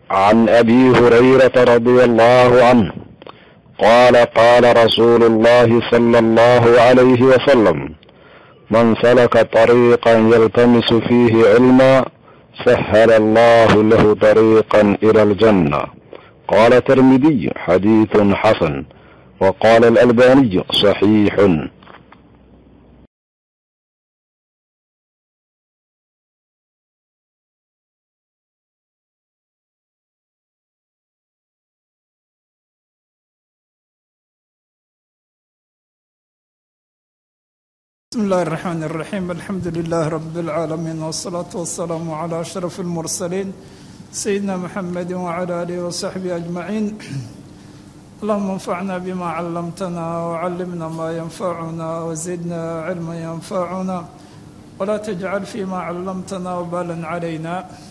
عن ابي هريره رضي الله عنه قال قال رسول الله صلى الله عليه وسلم من سلك طريقا يلتمس فيه علما سهل الله له طريقا الى الجنه قال الترمذي حديث حسن وقال الالباني صحيح بسم الله الرحمن الرحيم الحمد لله رب العالمين والصلاة والسلام على أشرف المرسلين سيدنا محمد وعلى آله وصحبه أجمعين اللهم انفعنا بما علمتنا وعلمنا ما ينفعنا وزدنا علما ينفعنا ولا تجعل فيما علمتنا وبالا علينا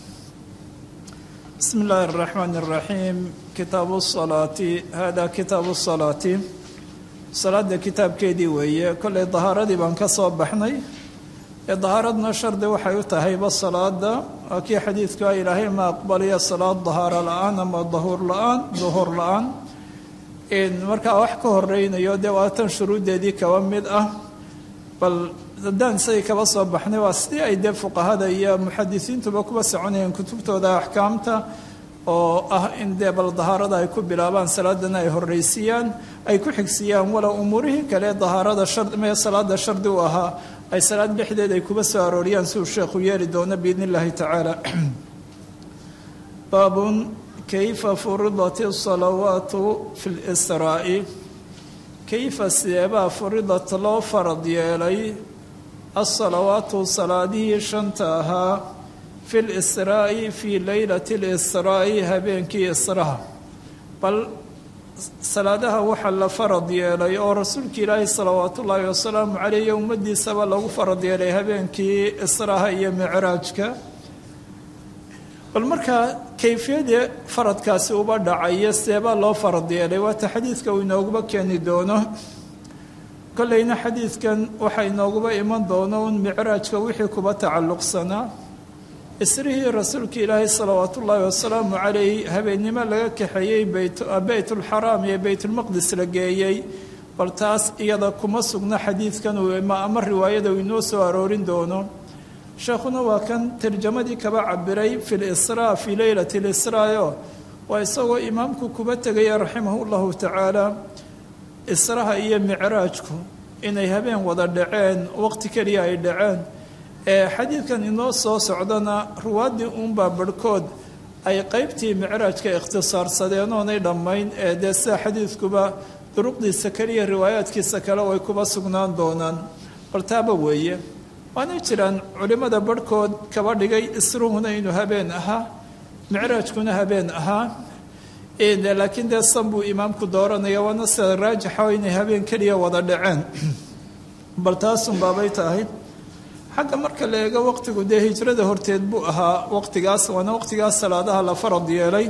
بسم الله الرحمن الرحيم كتاب الصلاة هذا كتاب الصلاة salaada kitaabkeedii weeye kollay dahaaradii baan ka soo baxnay ee dahaaradna shardi waxay u tahayba salaada waa kii xadiidka ilaahay ma aqbaliya salaad dahaaro la-aan ama dahuur la-aan duhuur la-aan markaa wax ka horeynayo dee waa tan shuruuddeedii kaba mid ah bal haddaan isagii kaba soo baxnay waa sidii ay dee fuqahada iyo muxadisiintuba kuba soconayeen kutubtooda axkaamta oo ah in dee bal dahaarada ay ku bilaabaan salaadana ay horreysiiyaan ay ku xigsiiyaan walow umuurihii kale dahaarada mee salaada shardi u ahaa ay salaad dhexdeed ay kuba soo arooriyaan si uu sheekhu yeeli doono biidn illaahi tacaala baabun kayfa furidat asalawaatu fi lsraa'i kayfa sideebaa furidat loo farad yeelay asalawaatu salaadihii shanta ahaa fi lisraa'i fii leylati lisraa'i habeenkii israha bal salaadaha waxaa la farad yeelay oo rasuulka ilaahi salawaatu ullaahi wasalaamu caleyh iyo ummaddiisaba lagu farad yeelay habeenkii israha iyo micraajka bal markaa kayfiyadii faradkaasi uba dhacaya seebaa loo farad yeelay waata xadiidka uu inooguba keeni doono kolleyna xadiidkan waxaa inooguba iman doono un micraajka wixii kuba tacalluqsanaa isrihii rasuulka ilaahay salawaat ullaahi wasalaamu calayh habeennimo laga kaxeeyey beytulxaraam iyo beytulmaqdis la geeyey bal taas iyada kuma sugna xadiidkan ama riwaayada uu inoo soo aroorin doono sheekhuna waa kan tarjamadii kaba cabiray fi lisraa fii leylati lisraayo waa isagoo imaamku kuba tegaya raximahu llahu tacaala israha iyo micraajku inay habeen wada dhaceen waqti keliya ay dhaceen ee xadiidkan inoo soo socdana ruwaaddii uunbaa barhkood ay qeybtii micraajka ikhtisaarsadeen oonay dhammayn ee dee sida xadiidkuba duruqdiisa keliya riwaayaadkiisa kale way kuba sugnaan doonaan baltaaba weeye waana jiraan culimmada barhkood kaba dhigay isruhuna inuu habeen ahaa micraajkuna habeen ahaa laakiin dee san buu imaamku dooranaya waana sida raajixa inay habeen keliya wada dhaceen bal taasun baabay tahay xagga marka la eego waqtigu dee hijrada horteed buu ahaa waqtigaas waana waqtigaas salaadaha la farad yeelay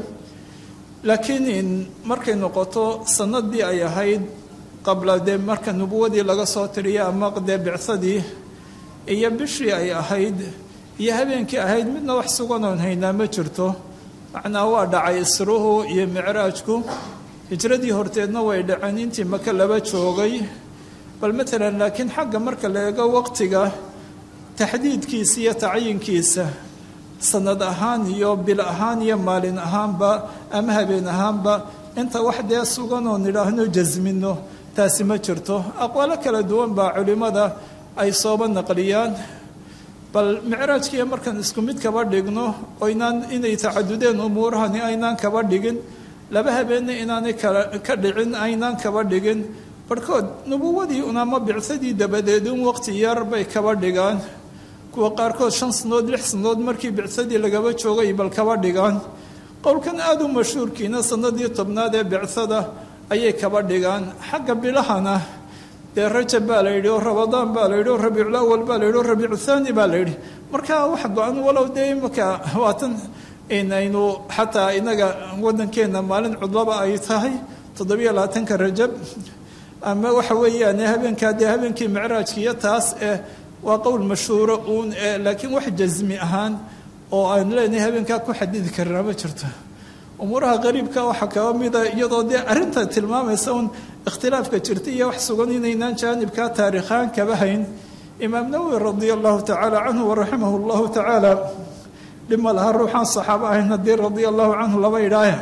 laakiin markay noqoto sanadii ay ahayd qabla dee marka nubuwadii laga soo tiriya ama dee bicsadii iyo bishii ay ahayd iyo habeenkii ahayd midna wax suganoon haynaa ma jirto macnaa waa dhacay isruhu iyo micraajku hijradii horteedna way dhaceen intii maka laba joogay bal matalan laakiin xagga marka la eego waqtiga taxdiidkiisa iyo tacyiinkiisa sanad ahaan iyo bil ahaan iyo maalin ahaanba ama habeen ahaanba inta wax dee suganoo nidhaahno jasmino taasi ma jirto aqwaalo kala duwan baa culimmada ay sooba naqliyaan bal micraajkiiyo markaan isku mid kaba dhigno oynaan inay tacadudeen umuurahani aynaan kaba dhigin laba habeenna inaanay ka dhicin aynaan kaba dhigin barhkood nubuwadii unama bicsadii dabadeed un waqti yar bay kaba dhigaan kuwa qaarkood shan sanood lix sanood markii bicsadii lagaba joogay bal kaba dhigaan qowlkan aada u mashhuurkiina sanadii tobnaad ee bicsada ayay kaba dhigaan xagga bilahana dee rajab baa la yidhi oo rabadaan baa la yidhi oo rabiicul awal baa la yidhi oo rabiicu thaani baa la yidhi marka wax go-an walow dee imaka waatan inaynu xataa inaga waddankeenna maalin cudlaba ay tahay toddobiyo labaatanka rajab ama waxa weeyaan habeenkaa dee habeenkii micraajka iyo taas eh waa qowl mashhuuro uun laakiin wax jasmi ahaan oo aan leenahay habeenkaa ku xadidi karnaa ma jirto umuuraha qariibka waxaa kaba mida iyadoo dee arrinta tilmaamaysa un ikhtilaafka jirta iyo wax sugan inaynaan jaanibkaa taariikhaan kaba hayn imaam nawowi radia allahu tacaala canhu waraximah llahu tacaala dhima laha ruuxaan saxaabo ahayn haddii radia allahu canhu laba idhaaya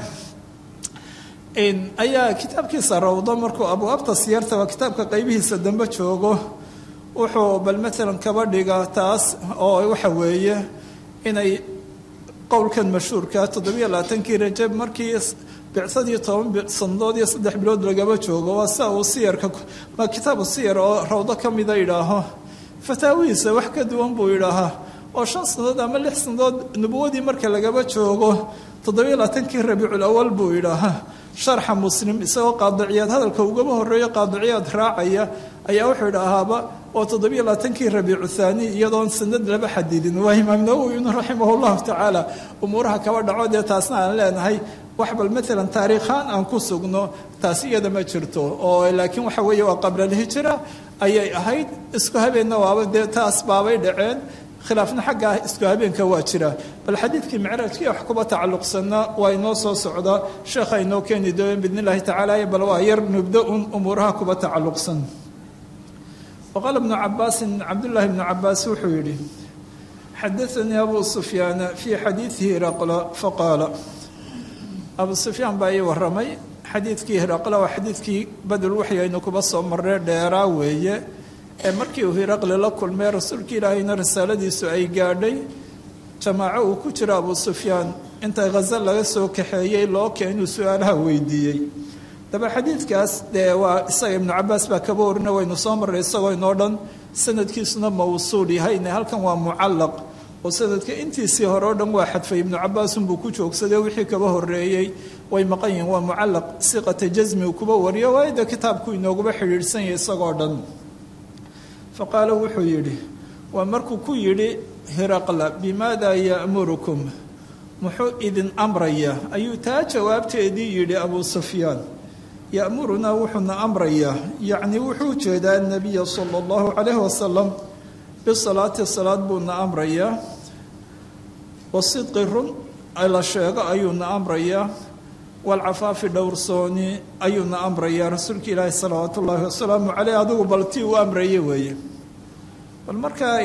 ayaa kitaabkiisa rawdo markuu abwaabta siyarta waa kitaabka qaybihiisa dambe joogo wuxuu bal maalan kaba dhiga taas oo waxa weeye inay qowlkan mashhuurka toddobiyo labaatankii rajab markii bicsadii toban sanadood iyo saddex bilood lagaba joogo waa sia uu siyarka ma kitaabu siyar oo rawdo ka mida idhaaho fataawihiisa wax ka duwan buu idhaahaa oo shan sanadood ama lix sanadood nubuwadii marka lagaba joogo toddobiyo labaatankii rabiicul awal buu idhaahaa sharxa muslim isagoo qaadiciyaad hadalka ugaba horeeyo qaadiciyaad raacaya ayaa wuxuu idhaahaaba oo toddobiyo labaatankii rabiicu thaani iyadoon sanad laba xadidin waa imaam nawowin raximah llahu tacaala umuuraha kaba dhaco dee taasna aan leenahay wax bal maalan taariikhaan aan ku sugno taas iyada ma jirto oo laakiin waxa weeye waa qablalhijra ayay ahayd isku habeenna waaba dee taas baabay dhaceen khilaafna xagga isku habeenka waa jira bal xadiidkii micraajkii wax kuba tacalluqsanna waa inoo soo socdaa sheekha inoo keeni dooyen biidn illahi tacaala bal waa yar nubdo un umuuraha kuba tacalluqsan waqaala bnu cabaasin cabdullaahi bnu cabaas wuxuu yidhi xadaanii abu sufyaana fii xadiidihi hiraqla faqaala abu sufyaan baa ii waramay xadiidkii hiraqla waa xadiidkii badul waxyi aynu kuba soo marree dheeraa weeye ee markii uu hiraqli la kulmay rasuulka ilaahayna risaaladiisu ay gaadhay jamaaco uu ku jiro abu sufyaan inta khaza laga soo kaxeeyey loo keenuu su-aalaha weydiiyey daba xadiidkaas dee waa isaga ibnu cabaas baa kaba warina waynu soo marray isagoo inoo dhan sanadkiisuna mawsuul yahayne halkan waa mucallaq oo sanadka intiisii hore oo dhan waa xadfay ibnu cabaasunbuu ku joogsaday wixii kaba horeeyey way maqan yihiin waa mucallaq siqata jasmi uu kuba wariyo waayo dee kitaabku inooguba xidhiidhsan yahay isagoo dhan faqaala wuxuu yidhi waa markuu ku yidhi hiraqla bimaada ya'murukum muxuu idin amraya ayuu taa jawaabteedii yidhi abuu sufyaan ya'murunaa wuxuuna amrayaa yacnii wuxuu jeedaa nebiya sala allahu calayhi wasalam bisalaati salaad buuna amrayaa wasidqi run la sheego ayuuna amrayaa walcafaafi dhowrsooni ayuuna amrayaa rasuulka ilaahi salawaatu ullaahi wasalaamu caleyh adigu bal tii uu amraye weeye bal markaa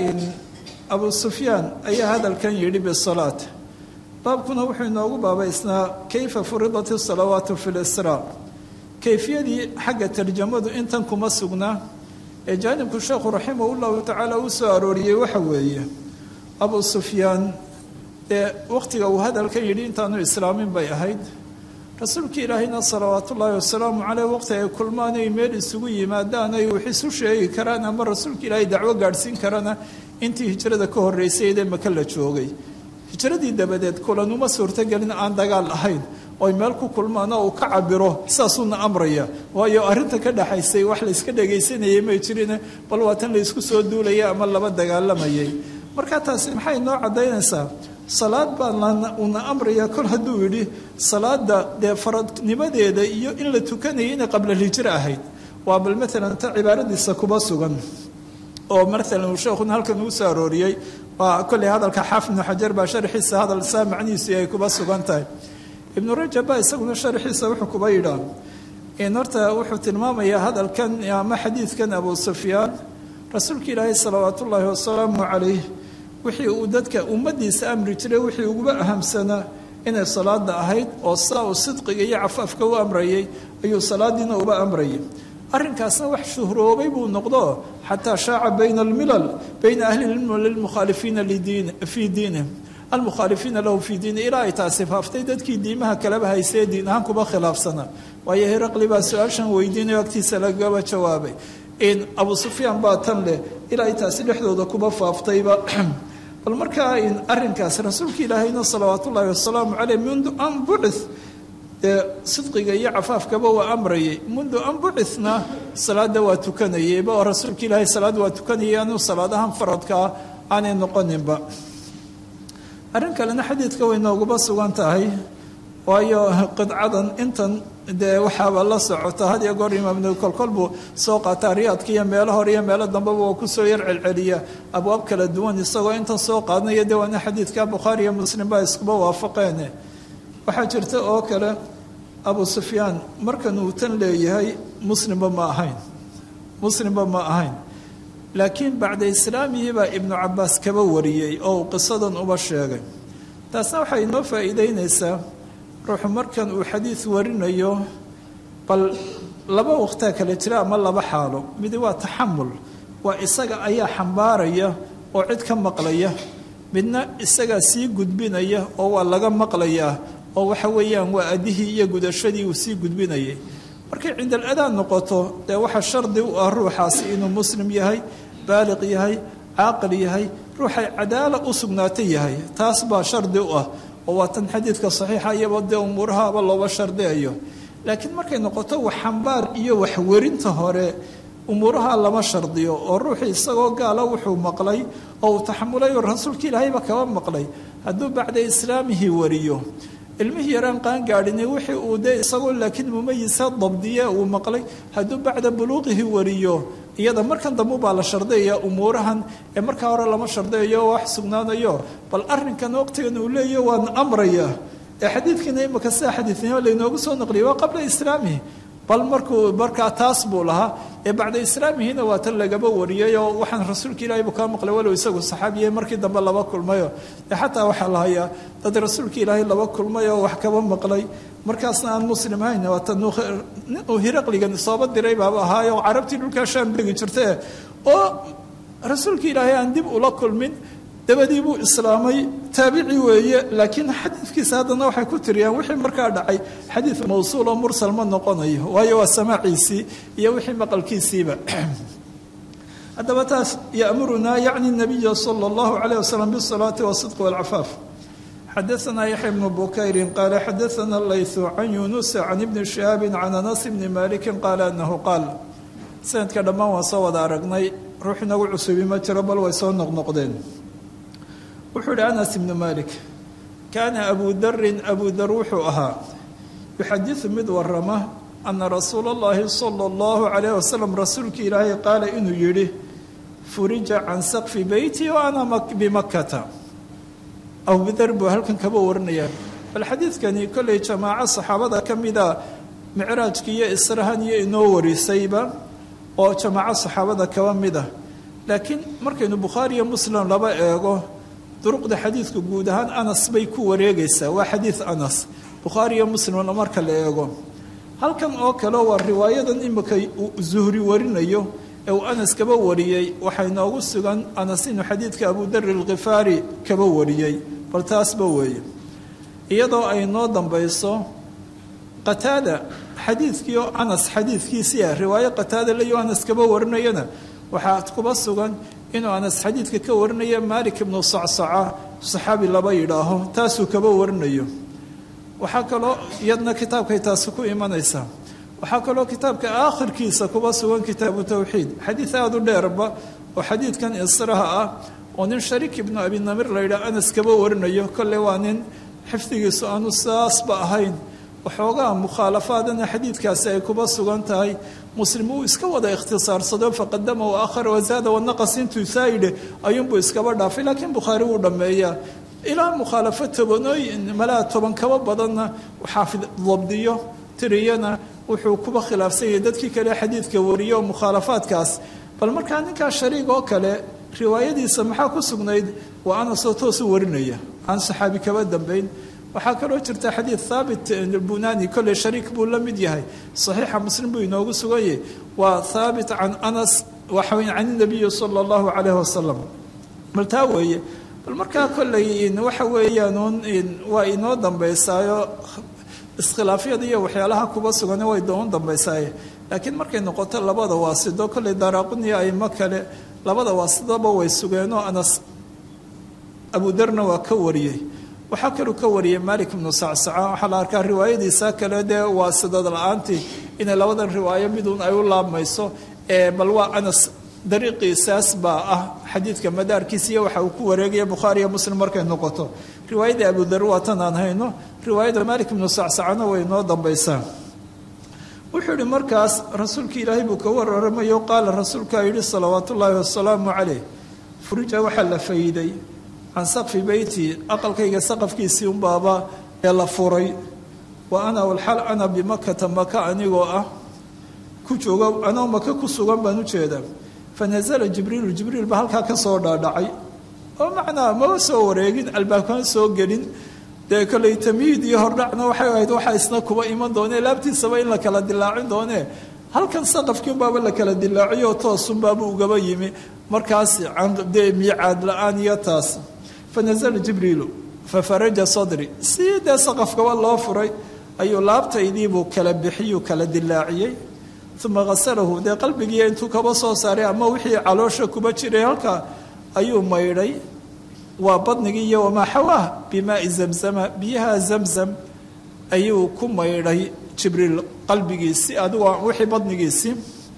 abuu sufyaan ayaa hadalkan yidhi bisalaat baabkuna wuxuu inoogu baabaysnaa kayfa furidat isalawaatu fi lisraa kayfiyadii xagga tarjamadu intan kuma sugnaa ee jaanibku sheekhu raximah llahu tacaala uu soo arooriyey waxa weeye abuu sufyaan dee wakhtiga uu hadalkan yidhi intaanu islaamin bay ahayd rasuulka ilaahayna salawaat ullaahi wasalaamu caleyh waqti ay kulmaan ay meel isugu yimaadaan ay wax isu sheegi karaan ama rasuulka ilaahay dacwo gaadhsiin karana intii hijrada ka horreysay ee maka la joogay hijradii dabadeed kulan uma suurtogelin aan dagaal ahayn oy meel ku kulmaan oo uu ka cabiro saasuuna amraya waayo arrinta ka dhaxaysay wax layska dhagaysanayay may jirine bal waa tan laysku soo duulaya ama laba dagaalamayay marka taasi maxay noo caddaynaysaa salaad baa uuna amraya kol hadduu yidhi salaada dee faradnimadeeda iyo in la tukanayay inay qablalhijro ahayd waa bal maalan ta cibaaradiisa kuba sugan oo maalan uu sheekhuna halkan uu soo arooriyey waa kolley hadalka xaafid ibnu xajar baa sharxiisa hadal saa macnihiisu ay kuba sugan tahay ibnu rajab baa isaguna sharxiisa wuxuu kuba yidhaa in horta wuxuu tilmaamayaa hadalkan ama xadiidkan abu sufyaan rasuulka ilaahay salawaat ullaahi wasalaamu calayh wixii uu dadka ummadiisa amri jiray wixii uguba ahamsanaa inay salaada ahayd oo saa uu sidqiga iyo cafaafka u amrayay ayuu salaadiina uba amrayay arrinkaasna wax shuhroobay buu noqdo xataa shaaca bayna almilal bayna ahli lmilal lilmukhaalifiina fii diinihim almukhaalifiina lahu fii diini ilaa ay taasi faaftay dadkii diimaha kaleba haysee diin ahaan kuba khilaafsanaa waayo heraqli baa su-aashan weydiinayo agtiisa lagaba jawaabay in abu sufyaan baa tan leh ilaa ay taasi dhexdooda kuba faaftayba bal markaa arrinkaas rasuulka ilaahayna salawaat ullaahi wasalaamu caleyh mundu an bucith dee sidqiga iyo cafaafkaba waa amrayay mundu an bucithna salaada waa tukanayayba oo rasuulka ilaahay salaad waa tukanayay anuu salaadahan faradkaa aanay noqoninba arrin kalena xadiidka way nooguba sugan tahay waayo qidcadan intan dee waxaaba la socota had iyo goor imaamnu kolkol buu soo qaataa riyaadka iyo meelo hore iyo meelo dambeba waa kusoo yar celceliya abwaab kala duwan isagoo intan soo qaadnaya dee waana xadiidka bukhaari iyo muslim baa iskuba waafaqeene waxaa jirta oo kale abu sufyaan markan uu tan leeyahay muslimba ma ahayn muslimba ma ahayn laakiin bacda islaamihii baa ibnu cabaas kaba wariyey oo uu qisadan uba sheegay taasna waxay inoo faa'iideynaysaa ruuxu markan uu xadiid warinayo bal laba waqtaa kale jira ama laba xaalo midi waa taxamul waa isaga ayaa xambaaraya oo cid ka maqlaya midna isagaa sii gudbinaya oo waa laga maqlayaa oo waxa weeyaan waa adihii iyo gudashadii uu sii gudbinayay markay cindal adaan noqoto dee waxaa shardi u ah ruuxaasi inuu muslim yahay baaliq yahay caaqil yahay ruuxay cadaala u sugnaata yahay taas baa shardi u ah oo waa tan xadiidka saxiixa iyaba dee umuurahaaba looba shardiyayo laakiin markay noqoto wax xambaar iyo waxwerinta hore umuuraha lama shardiyo oo ruuxii isagoo gaala wuxuu maqlay oo uu taxamulay oo rasuulka ilaahayba kaba maqlay hadduu bacda islaamihii wariyo ilmihii yaraan qaangaadhini wixii uu dee isagoo laakiin mumayisa dabdiye uu maqlay hadduu bacda buluuqihi wariyo iyada markan dambe baa la shardiyaya umuurahan ee markaa hore lama shardiyayo wax sugnaanayo bal arrinkan waqtigan uu leeyahy waan amraya ee xadiidkiina imaka sida xadiidnimo laynoogu soo naqliyay waa qabla islaamihi bal markuu markaa taas buu lahaa ee bacda islaamihina waa tan lagaba wariyay oo waxaan rasuulka ilaahay buu kaa maqlay walow isagu saxaabiye markii dambe laba kulmayo ee xataa waxaa la hayaa dad rasuulka ilaahay laba kulmay oo wax kaba maqlay markaasna aan muslim hayn waa tan uu hiraqligan sooba diray baaba ahaayo oo carabtii dhulkaa shaam degi jirtee oo rasuulka ilaahay aan dib ula kulmin dabadii buu islaamay taabici weeye laakiin xadiidkiisa haddana waxay ku tiriyaan wixii markaa dhacay xadiid mawsuul oo mursal ma noqonayo waayo waa samaaciisii iyo wixii maqalkiisiiba haddaba taas yamurunaa yacni nabiya sala allahu calayh wasalam bisalaati wasidqi walcafaaf xadaanaa yaxya bnu bukayrin qaala xadaana laythu can yunusa can ibni shihaabin can anas bni malikin qaala anahu qaal sanadka dhammaan waan soo wada aragnay ruux inagu cusubi ma jiro bal way soo noqnoqdeen wuxuu ihi anas ibnu malik kaana abu darin abu dar wuxuu ahaa yuxadiثu mid warama ana rasuula اllahi salى اllahu calayh wasalam rasuulkii ilaahay qaala inuu yidhi furija can sakfi beyti wa ana bimakata abudar buu halkan kaba warinaya bal xadiidkani kollay jamaaco saxaabada ka mida micraajki iyo israhan iyo inoo warisayba oo jamaaco saxaabada kaba mid ah laakiin markaynu bukhaari iyo muslim laba eego duruqda xadiidka guud ahaan anas bay ku wareegaysaa waa xadiid anas bukhaari iyo muslimna marka la eego halkan oo kale waa riwaayadan imika zuhri warinayo ee uu anas kaba wariyey waxaa inoogu sugan anas inuu xadiidka abudari alkhifaari kaba wariyey bal taasba weeye iyadoo ay noo dambayso qataada xadiidkii oo anas xadiidkiisii ah riwaayo qataada layo anas kaba warinayana waxaa kuba sugan inuu anas xadiidka ka warinaya malik ibnu sacsaca saxaabi laba yidhaaho taasuu kaba warinayo waxaa kaloo iyadna kitaabkay taasi ku imanaysaa waxaa kaloo kitaabka aakhirkiisa kuba sugan kitaabu tawxiid xadiid aada u dheerba oo xadiidkan israha ah oo nin shariik ibnu abi namir la yidhaah anas kaba warinayo kolle waa nin xifdigiisu aanu saasba ahayn waxoogaa mukhaalafaadana xadiidkaasi ay kuba sugan tahay muslim uu iska wada ikhtisaarsado faqadama wa akhara wazaada wanaqas intuu saa yidhi ayuunbuu iskaba dhaafay laakiin bukhaari wuu dhammeeyaa ilaa mukhaalafo tobanooyin malaa toban kaba badanna xaafid dabdiyo tiriyana wuxuu kuba khilaafsan yahay dadkii kale xadiidka wariyo oo mukhaalafaadkaas bal markaa ninkaa shariig oo kale riwaayadiisa maxaa ku sugnayd waa anasoo toosu warinaya aan saxaabi kaba dambayn waxaa kaloo jirta xadiid haabit bunani kolley shariik buu la mid yahay saxiixa muslim buu inoogu sugan yahay waa haabit can anas waxawy can nabiyi sala allahu calayh wasalam bal taa weeye bal markaa kolley waxa weeyaan waa inoo dambaysaayo iskhilaafyada iyo waxyaalaha kuba sugan way doon dambaysaaye laakiin markay noqoto labada waasido kolley daaraaquniya aimo kale labada waasidaba way sugeenoo anas abudarna waa ka wariyey waxaa kaluu ka wariyay malik ibnu sacsaca waxaa la arkaa riwaayadiisa kale dee waa sidad la-aantii inay labadan riwaayo miduun ay u laabmayso bal waa anas dariiqiisaas baa ah xadiidka madaarkiisa iyo waxa uu ku wareegaya bukhaari iyo muslim markay noqoto riwaayadda abudar waa tan aan hayno riwaayadda malik ibnu sacsacana way noo dambaysaa wuxuu yihi markaas rasuulka ilaahay buu ka wararamayo qaala rasuulkaa yidhi salawaat ullaahi wasalaamu caleyh furija waxaa la fayday can saqfi beyti aqalkayga saqafkiisii unbaaba ee la furay wa ana walxal ana bimakata maka anigoo ah ku jooga anoo maka ku sugan baan ujeedaa fa nasala jibriilu jibriil ba halkaa ka soo dhaadhacay oo macnaa maba soo wareegin albaabkama soo gelin dee koley tamhiid iyo hordhacna waxay ahayd waxaa isna kuba iman doonee laabtiisaba in la kala dilaacin doonee halkan saqafkii unbaaba la kala dilaaciyo toosunbaaba ugaba yimi markaas dee miicaad la-aan iyo taas fa nasala jibriilu fa faraja sadri si dee saqafkaba loo furay ayuu laabtaydiibuu kala bixiyuu kala dilaaciyey uma hasalahu dee qalbigii intuu kaba soo saaray ama wixii caloosha kuba jiray halkaa ayuu maydhay waa badnigii iyo wamaa xawaah bimaai zamzama biyaha zamzam ayuu ku maydhay jibriil qalbigiisii adigoo wixii badnigiisii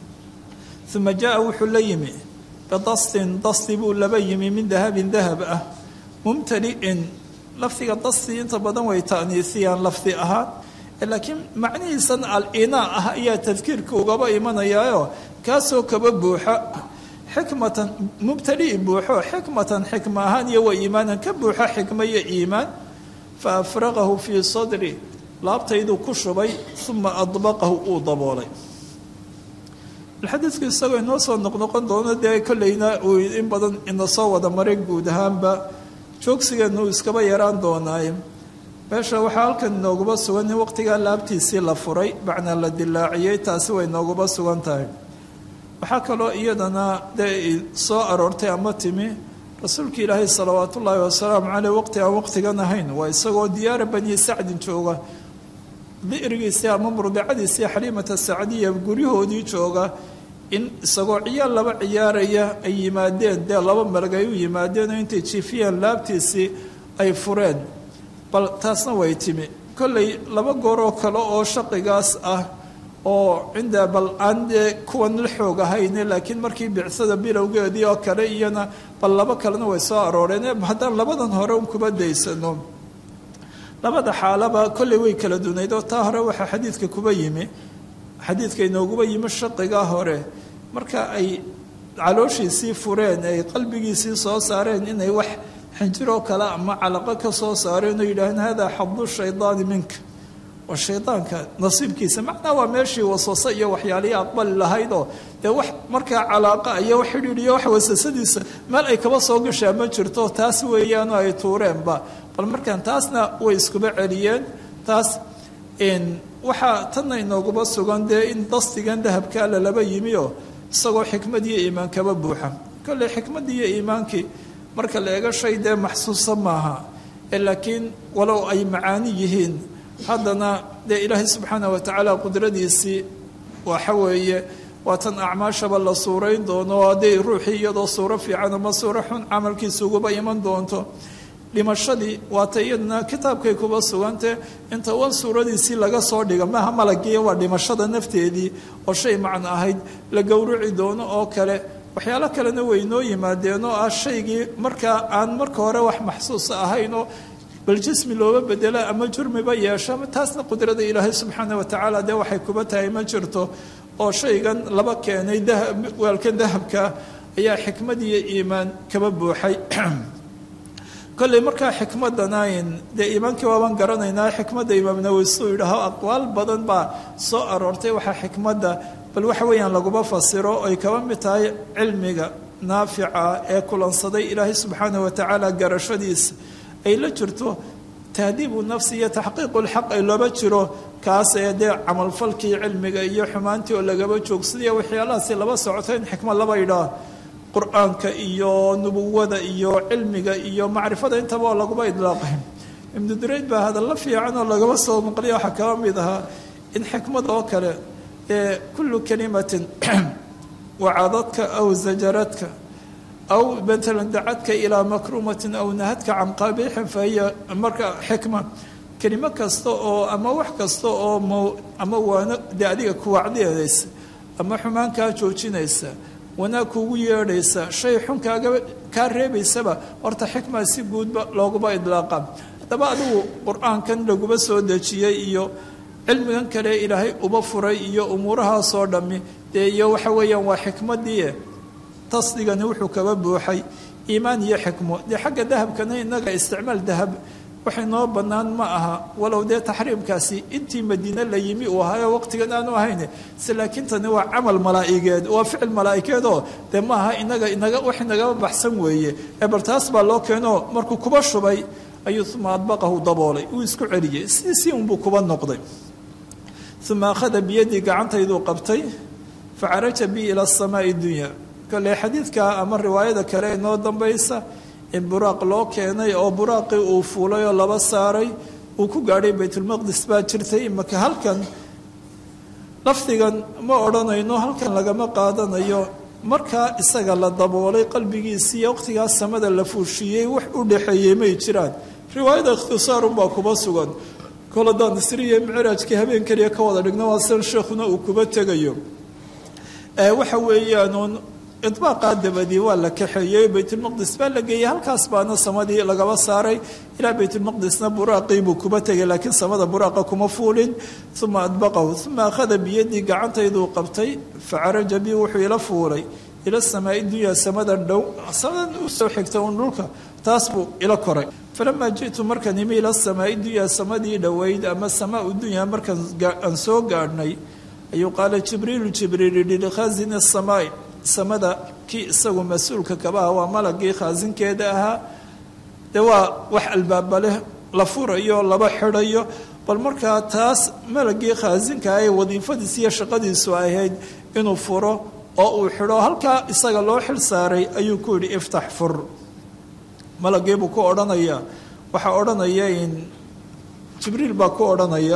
uma jaa wuxuu la yimi bidastin dasti buu laba yimi min dahabin dahab ah mumtali'in lafdiga dasti inta badan way ta'niisiyaan lafdi ahaan laakiin macnihiisan al-inaa ah ayaa tadkiirka ugaba imanayaayo kaasoo kaba buuxa xikmatan mubtali'i buuxo xikmatan xikma ahaan iyo wa iimaanan ka buuxa xikma iyo iimaan fa afraqahu fii sadri laabtayduu ku shubay uma adbaqahu uu daboolay xadiidku isagoo inoo soo noqnoqon doono dee kolleyna uu in badan ina soo wada maray guud ahaanba joogsigeenu uu iskaba yaraan doonaaye meesha waxaa halkan inooguba sugan in waqtigaa laabtiisii la furay macnaa la dilaaciyey taasi way inooguba sugan tahay waxaa kaloo iyadana dee soo aroortay ama timi rasuulka ilaahay salawaat ullaahi wasalaamu caleyh waqti aan waqtigan ahayn waa isagoo diyaara bani sacdin jooga bi'rigiisii ama murdacadiisii xaliimata sacdiya guryahoodii jooga in isagoo ciyaal laba ciyaaraya ay yimaadeen dee laba malag ay u yimaadeen oo intay jiifiyeen laabtiisii ay fureen bal taasna way timi kolley laba gooroo kale oo shaqigaas ah oo cinda bal aan dee kuwan la xoog ahayne laakiin markii bicsada bilowgeedii oo kale iyana bal laba kalena way soo arooreen haddaan labadan hore un kuba daysano labada xaalaba kolley way kala dunayd oo taa hore waxaa xadiidka kuba yimi xadiidka inooguba yimi shaqigaa hore marka ay calooshiisii fureen ay qalbigiisii soo saareen inay wax xinjiroo kale ama calaqo ka soo saareen oo yidhaaheen hada xadu shaydaani minka waa shaydaanka nasiibkiisa macnaa waa meeshii waswase iyo waxyaalihii aqbali lahaydoo dee wax markaa calaaqa iyo wax xidhiidhiyo wax wasasadiisa meel ay kaba soo gashaa ma jirto taas weeyaanoo ay tuureenba bal markaan taasna way iskuba celiyeen taas waxaa tanna inooguba sugan dee in dastigan dahabkaa lalaba yimi oo isagoo xikmad iyo iimaan kaba buuxa kolley xikmaddii iyo iimaankii marka la eego shay dee maxsuusa maaha laakiin walow ay macaani yihiin haddana dee ilaahay subxaana wa tacaala qudradiisii waxa weeye waa tan acmaashaba la suurayn doono hadday ruuxii iyadoo suuro fiican ama suuro xun camalkiisa uguba iman doonto dhimashadii waata iyaduna kitaabkay kuba sugante inta wan suuradiisii laga soo dhiga maaha malagii waa dhimashada nafteedii oo shay macno ahayd la gowrici doono oo kale waxyaalo kalena way noo yimaadeen oo ah shaygii markaa aan marka hore wax maxsuusa ahaynoo bal jismi looba bedela ama jurmiba yeesho taasna qudrada ilaahay subxaana wa tacaala dee waxay kuba tahay ma jirto oo shaygan laba keenay waalkan dahabka ayaa xikmad iyo iimaan kaba buuxay kolley markaa xikmadana dee iimaankii waabaan garanaynaa xikmadda imaam nawowi suu yidhaaho aqwaal badan baa soo aroortay waxaa xikmadda bal waxa weeyaan laguma fasiro ay kaba mid tahay cilmiga naafica ee kulansaday ilaahay subxaana wa tacaala garashadiisa ay la jirto tahdiibu nafsi iyo taxqiiqu lxaq ay looba jiro kaas ee dee camalfalkii cilmiga iyo xumaantii oo lagaba joogsadiyo waxyaalahaasi laba socoto in xikmad laba idhaa qur-aanka iyo nubuwada iyo cilmiga iyo macrifada intaba oo laguma idlaaqay ibnu durayd baa hadalla fiican oo lagaba soo maqliya waxaa kaba mid ahaa in xikmad oo kale ee kullu kalimatin wacadadka aw zajaradka aw matalan dacadka ilaa makruumatin aw nahadka can qabiixin fa hiya marka xikma kelimo kasta oo ama wax kasta oo m ama waano dee adiga kuwacdeedaysa ama xumaan kaa joojinaysa wanaag kuugu yeedhaysa shay xun kaaga kaa reebaysaba horta xikmaa si guudba looguma idlaaqa haddaba adigu qur-aankan laguba soo dejiyey iyo cilmigan kale ilaahay uba furay iyo umuurahaasoo dhammi dee iyo waxa weeyaan waa xikmadii tasdigani wuxuu kaba buuxay iimaan iyo xikmo dee xagga dahabkana innaga isticmaal dahab waxay noo bannaan ma aha walow dee taxriimkaasi intii madiine la yimi uu ahaayo waqtigan aanu ahayn se laakiin tani waa camal malaa'igeed waa ficil malaa'ikeedoo dee ma aha inaga inaga wax inagaba baxsan weeye ee bal taas baa loo keenoo markuu kuba shubay ayuu uma adbaqahu daboolay uu isku celiyey siisii unbuu kuba noqday uma akhada biyadii gacantayduu qabtay facaraja bi ila asamaai dunya kale xadiidka ama riwaayada kale ee noo dambaysa in buraaq loo keenay oo buraaqii uu fuulay oo laba saaray uu ku gaadhay baytulmaqdis baa jirtay imaka halkan lafdigan ma odhanayno halkan lagama qaadanayo markaa isaga la daboolay qalbigiisiiyo waqtigaas samada la fuushiiyey wax u dhexeeyey may jiraan riwaayada ikhtisaarunbaa kuba sugan koladaan isriya micraajkii habeen keliya ka wada dhigno waa san sheekhuna uu kuba tegayo waxa weeyaanuun idbaaqaa dabadii waa la kaxeeyey baytulmaqdis baa la geeyey halkaas baana samadii lagaba saaray ilaa baytulmaqdisna buraaqii buu kuba tegay laakiin samada buraaqa kuma fuulin uma adbaqahu uma akhada biyadii gacantayduu qabtay facaraja bi wuxuu ila fuulay ila samaai dunya samadan dhow samadan usoo xigta un dhulka taas buu ila koray falamaa ji'tu markaan imi ila samaai dunya samadii dhoweyd ama samaau dunya markaan aan soo gaadhnay ayuu qaala jibriilu jibriil yihi likhazini asamaai samada kii isagu mas-uulka kabaha waa malagii khaasinkeeda ahaa dee waa wax albaaba leh la furayo laba xidhayo bal markaa taas malagii khaasinka ee wadiifadiis iyo shaqadiisu ahayd inuu furo oo uu xidho halkaa isaga loo xil saaray ayuu ku yidhi iftax fur malagii buu ku odhanaya waxaa odhanaya in jibriil baa ku odhanaya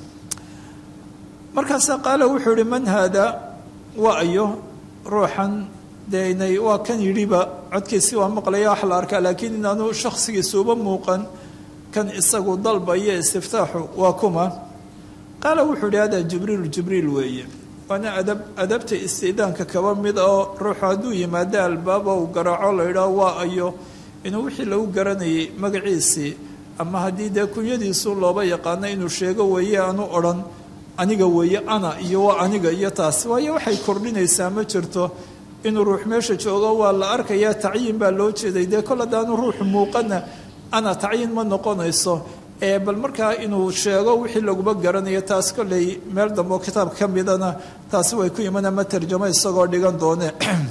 markaasaa qaala wuxuu yihi man haada waa ayo ruuxan dee inay waa kan yidhiba codkiisi waa maqlaya wax la arkaa laakiin inaanu shakhsigiisuuba muuqan kan isagu dalbaya istiftaaxu waa kuma qaala wuxuu yihi hada jibriilu jibriil weeye waana adab adabta istiidaanka kaba mid oo ruuxu hadduu yimaado albaaba uu garaaco la yidhaah waa ayo inuu wixii lagu garanayay magaciisii ama haddii dee kunyadiisu looba yaqaano inuu sheego weeye aanu odhan aniga weeye ana iyo waa aniga iyo taas waayo waxay kordhinaysaa ma jirto inuu ruux meesha joogo waa la arkayaa tacyiin baa loo jeeday dee kol haddaanu ruuxu muuqana ana tacyiin ma noqonayso ee bal markaa inuu sheego wixii laguba garanayo taas kolley meel dambe oo kitaab ka midana taasi way ku iman ama tarjamo isagoo dhigan doone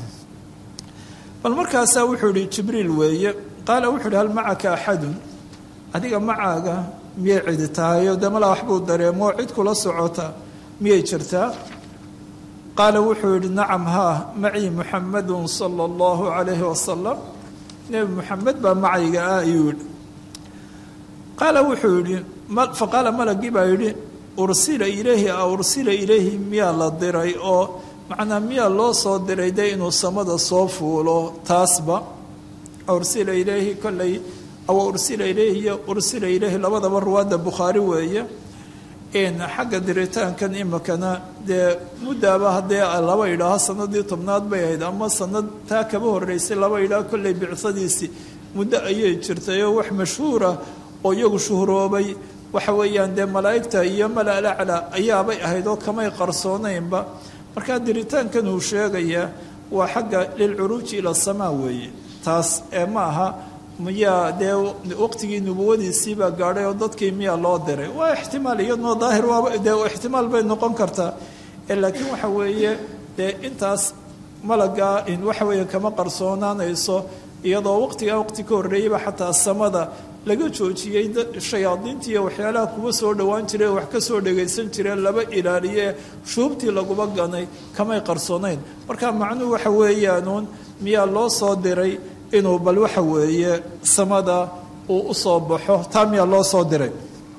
bal markaasaa wuxuu ihi jibriil weeye qaala wuxuu ihi hal macaka axadun adiga macaaga miyay cidi tahayo dee malaa waxbuu dareemoo cid kula socota miyay jirtaa qaala wuxuu yidhi nacam haa macii muxamadun sala allahu calayhi wasalam nebi muxamed baa macayga ah ayuu yidhi qaala wuxuu yidhi faqaala malagii baa yidhi ursila ilayhi a ursila ilayhi miyaa la diray oo macnaa miyaa loo soo diray dee inuu samada soo fuulo taasba ursila ilayhi kolley awa ursila ilayhi iyo ursila ilayhi labadaba ruwaadda bukhaari weeye xagga diritaankan imikana dee muddaaba haddee laba idhaaho sanadii tobnaad bay ahayd ama sanad taa kaba horeysay laba idhaah kolley bicsadiisii muddo ayay jirtayoo wax mashhuura oo iyagu shuhroobay waxa weeyaan dee malaa'igta iyo malalacla ayaabay ahayd oo kamay qarsoonaynba markaa diritaankan uu sheegayaa waa xagga lilcuruuji ila asamaa weeye taas ee ma aha miyaa dee waqtigii nubuwadiisiibaa gaadhay oo dadkii miyaa loo diray waa ixtimaal iyadnoo daahir waaba dee ixtimaal bay noqon kartaa laakiin waxa weeye dee intaas malagaa in waxa weeye kama qarsoonaanayso iyadoo waqtigaa waqti ka horreeyeyba xataa samada laga joojiyey shayaadiinta iyo waxyaalaha kuwa soo dhowaan jire wax ka soo dhagaysan jireen laba ilaaliye shuubtii laguba ganay kamay qarsoonayn marka macnuhu waxa weeyaanuun miyaa loo soo diray inuu bal waxa weeye samada uu u soo baxo taa miyaa loo soo diray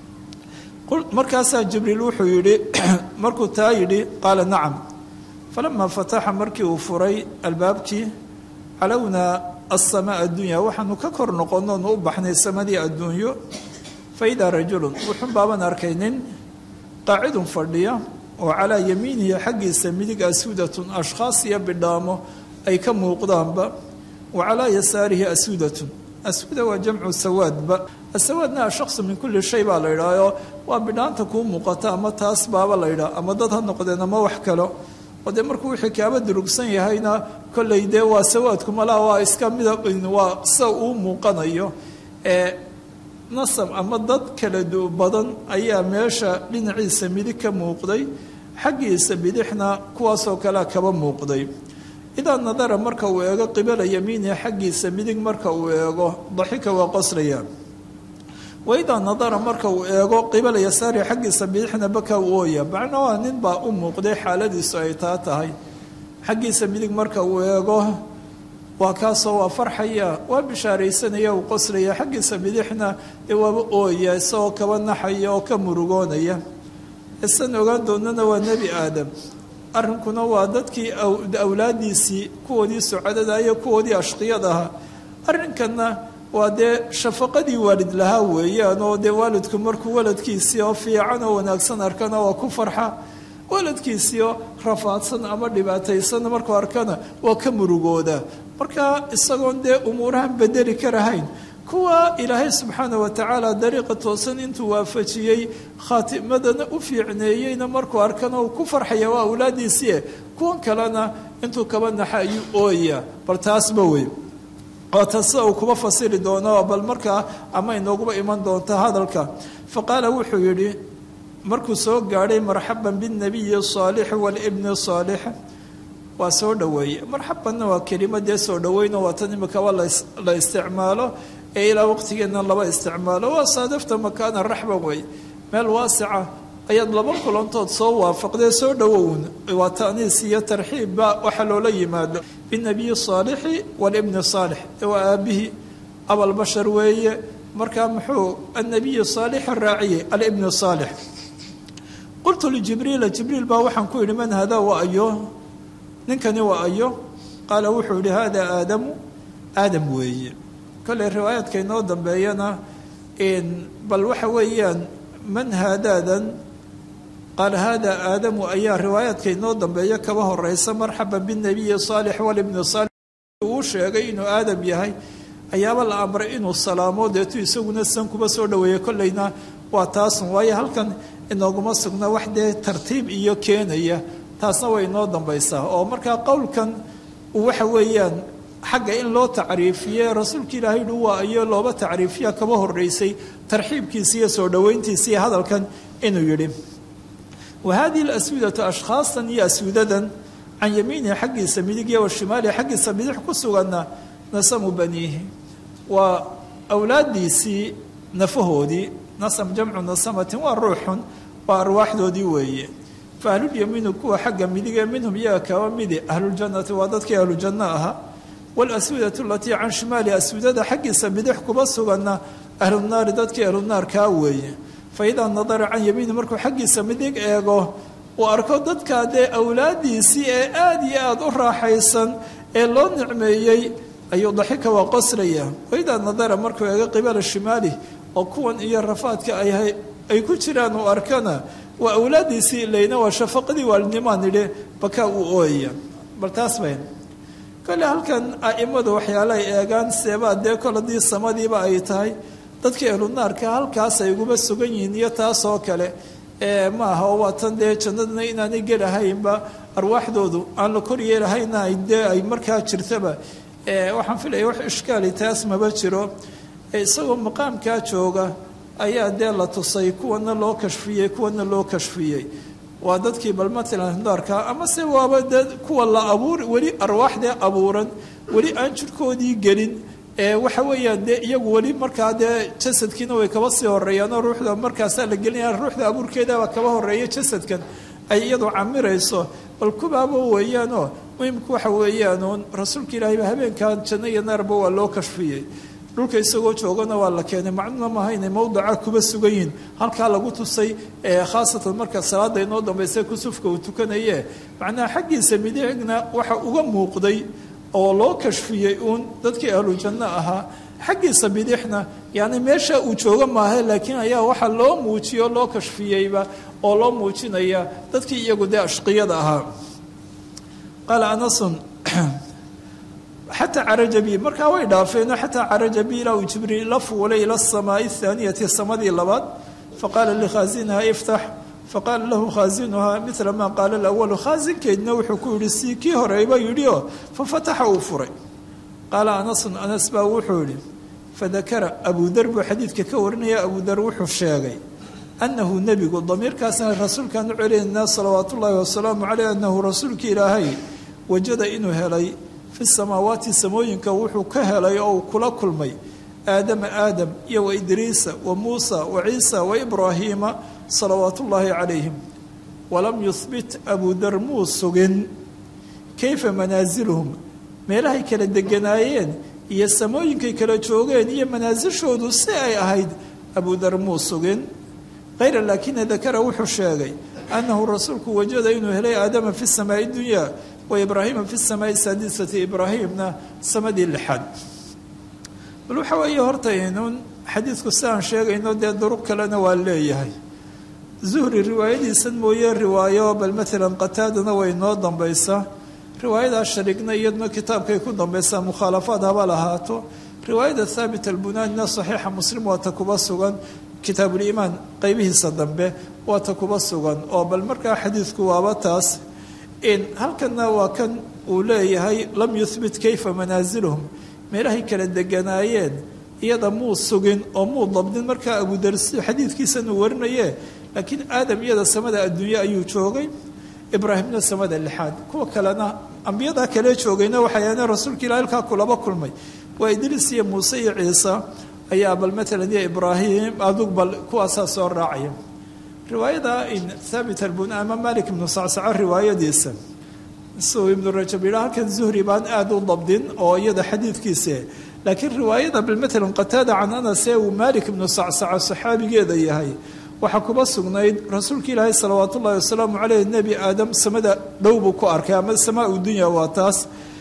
markaasaa jibriil wuxuu yidhi markuu taa yidhi qaala nacam falamaa fataxa markii uu furay albaabkii calownaa asamaa addunya waxaanu ka kor noqonoonu u baxnay samadii adduunyo fa idaa rajulun wuxun baaban arkay nin qaacidun fadhiya oo calaa yamiinihi xaggiisa midig asuudatun ashkhaas iyo bidhaamo ay ka muuqdaanba wa calaa yasaarihi asuudatun asuuda waa jamcu sawaadba asawaadna ashaksu min kulli shay baa la yidhaahoo waa bidhaanta kuu muuqata ama taas baaba la yidhaha ama dad ha noqdeen ama wax kalo oo dee markuu wixii kaaba durugsan yahayna kolley dee waa sawaadku malaha waa iska mida waa sida uu muuqanayo ee nasab ama dad kala du badan ayaa meesha dhinaciisa midig ka muuqday xaggiisa bidixna kuwaasoo kalea kaba muuqday idaa nadara marka uu eego qibala yamiinihi xaggiisa midig marka uu eego daxika waa qoslaya waidaa nadara marka uu eego qibala yasaari xaggiisa bidixna baka u ooya macnaha nin baa u muuqday xaaladiisu ay taa tahay xaggiisa midig marka uu eego waa kaasoo waa farxaya waa bishaaraysanaya uu qoslaya xaggiisa bidixna dee waaba ooya isagoo kaba naxaya oo ka murugoonaya isan ogaan doonana waa nebi aadam arrinkuna waa dadkii awlaadiisii kuwoodii socodada iyo kuwoodii ashqiyadaha arrinkanna waa dee shafaqadii waalid lahaa weeyaan oo dee waalidku markuu waladkiisii oo fiican oo wanaagsan arkana waa ku farxa waladkiisii oo rafaadsan ama dhibaataysan markuu arkana waa ka murugooda marka isagoon dee umuurahan bedeli karahayn kuwa ilaahay subxaana wa tacaala dariiqa toosan intuu waafajiyey khaatimadana u fiicneeyeyna markuu arkana uu ku farxaya waa awlaadiisii kuwan kalena intuu kaba naxa ayuu ooya bal taasba wey waata sida uu kuba fasiri doono bal markaa ama inooguba iman doonta hadalka fa qaala wuxuu yidhi markuu soo gaadhay marxaban binabiyi saalix walibni saalix waa soo dhoweeye marxabanna waa kelimadee soo dhoweyno waa tan imikaba la isticmaalo ee ilaa waqtigeedna laba isticmaalo waa saadafta makaana raxban wey meel waasica ayaad laba kulantood soo waafaqdee soo dhowown waa ta'niis iyo tarxiibba waxa loola yimaado binabiyi saalixi walibni saalix waa aabihii abalbashar weeye markaa muxuu annabiyi saalix raaciyey alibni saalix qultu lijibriila jibriil baa waxaan ku yidhi man hada waa ayo ninkani waa ayo qaala wuxuu yihi hada aadamu aadam weeye kolley riwaayaadka inoo dambeeyana bal waxa weeyaan man haadaadan qaala hada aadamu ayaa riwaayaadka inoo dambeeya kaba horeysa marxaban binabiyi saalix walibni saalix uu sheegay inuu aadam yahay ayaaba la amray inuu salaamo deetu isaguna san kuba soo dhoweeyey kolleyna waa taasun waayo halkan inooguma sugna wax dee tartiib iyo keenaya taasna way inoo dambaysaa oo markaa qowlkan waxa weeyaan xagga in loo tacriifiye rasuulka ilaahay dhu waa ayo looba tacriifiya kaba horeysay tarxiibkiisa iyo soo dhoweyntiisa iyo hadalkan inuu yidhi wa hadihi alaswidatu ashkhaastan iyo aswidadan can yamiinihi xaggiisa midig iyo washimaalihi xaggiisa bidix ku suganna nasamu baniihi waa awlaadiisii nafahoodii nasam jamcu nasamatin waa ruuxun waa arwaaxdoodii weeye fa ahlulyamiinu kuwa xagga midige minhum iyaga kaba midi ahluljannati waa dadkii ahlujanno ahaa walaswidatu alatii can shimaali aswidada xaggiisa bidix kuba suganna ahlunaari dadkii ahlunaarkaa weeye fa idaa nadara can yamiini markuu xaggiisa midig eego uu arko dadkaa dee awlaadiisii ee aada iyo aada u raaxaysan ee loo nicmeeyey ayuu daxika waa qoslaya waidaa nadara markuu eego qibala shimaali oo kuwan iyo rafaadka ay ay ku jiraan uu arkana waa awlaadiisii ilayna waa shafaqadii waalidnimaan idhi bakaa uu ooyaya bal taas bayn kole halkan a'immadu waxyaalahay eegaan seebaa dee kol haddii samadiiba ay tahay dadkii ahlunaarka halkaas ay uguba sugan yihiin iyo taasoo kale maaha oo waa tan dee jannadna inaanay gelahaynba arwaaxdoodu aan la kor yeelahayna dee ay markaa jirtaba waxaan filaya wax ishkaali taas maba jiro isagoo maqaamkaa jooga ayaa dee la tusay kuwana loo kashfiyey kuwana loo kashfiyey waa dadkii bal matalan daarka ama se waaba dee kuwa la abuur weli arwaaxdee abuuran weli aan jirkoodii gelin waxa weeyaan dee iyagu weli markaa dee jasadkiina way kaba sii horeeyaanoo ruuxda markaasaa la gelinaya ruuxda abuurkeedaba kaba horeeya jasadkan ay iyadu camirayso bal kubaaba weeyaanoo muhimku waxa weeyaanuun rasuulka ilaahayba habeenkan janno iyo naarba waa loo kashfiyey dhulka isagoo joogana waa la keenay macnuna maaha inay mawdaca kuba sugan yihin halkaa lagu tusay khaasatan marka salaada inoo dambaysa kusufka uu tukanaye macnaha xaggiisa midigna waxa uga muuqday oo loo kashfiyey uun dadkii ahlu janno ahaa xaggiisa bidixna yani meesha uu joogo maaha laakiin ayaa waxaa loo muujiyo loo kashfiyeyba oo loo muujinaya dadkii iyagu dee ashqiyada ahaa qaala anasun xataa caraja bi markaa way dhaafeenoo xataa caraja bi ilaa uu jibriil la fuulay ila asamaai athaaniyati samadii labaad faqaala likhaasinaha iftax faqaala lahu khaasinuhaa mila maa qaala alawalu khaasinkeedna wuxuu ku yihi sii kii horeyba yidhi oo fafataxa uu furay qaala anasun anas baa wuxuu yihi fadakara abudar buu xadiidka ka warinaya abudar wuxuu sheegay annahu nebigu damiirkaasna rasuulkaan u celinaynaa salawaat ullaahi wasalaamu caleyh annahu rasuulka ilaahay wajada inuu helay fi samaawaati samooyinka wuxuu ka helay oo uu kula kulmay aadama aadam iyo wa idriisa wa muusa wa ciisa wa ibraahiima salawaat ullaahi calayhim walam yuhbit abudar muu sugin kayfa manaasiluhum meelahay kala deganaayeen iyo samooyinkay kala joogeen iyo manaasishoodu si ay ahayd abudar muu sugin hayra laakina dakara wuxuu sheegay annahu rasuulku wajada inuu helay aadama fi samaai dunyaa wa ibraahiima fi samaai saadisati ibraahimna samadii lixaad bal waxa weeye horta inuun xadiidku si aan sheegayno dee duruq kalena waa leeyahay zuhri riwaayadiisan mooye riwaayo bal maalan qataadana way noo dambaysaa riwaayadaa shariigna iyaduna kitaabkay ku dambaysaa mukhaalafaad haba lahaato riwaayada thaabit albunaanina saxiixa muslim waa ta kuba sugan kitaabuliimaan qeybihiisa dambe waa ta kuba sugan oo bal markaa xadiidku waaba taas halkanna waa kan uu leeyahay lam yuhbit kayfa manaasilhum meelahay kala deganaayeen iyada muu sugin oo muu dabdin markaa abudarsi xadiidkiisan uu warinaye laakiin aadam iyada samada adduunye ayuu joogay ibraahimna samada lixaad kuwa kalena ambiyadaa kale joogayna waxay aheen rasuulka ilah halkaa kulaba kulmay waa idriis iyo muuse iyo ciise ayaa bal maalan iyo ibraahim adug bal kuwaasaa soo raacaya riwaayada in thaabit albun ama malik ibnu sacsaco riwaayadiisa suu ibnu rajab yidhaa halkan zuhri baan aada u dabdin oo iyada xadiidkiise laakiin riwaayada bal maalan qataada can anas ee uu malik ibnu sacsaco saxaabigeeda yahay waxaa kuba sugnayd rasuulka ilaahay salawaat ullahi wasalaamu caleyh nebi aadam samada dhow buu ku arkay ama samaa u dunya waa taas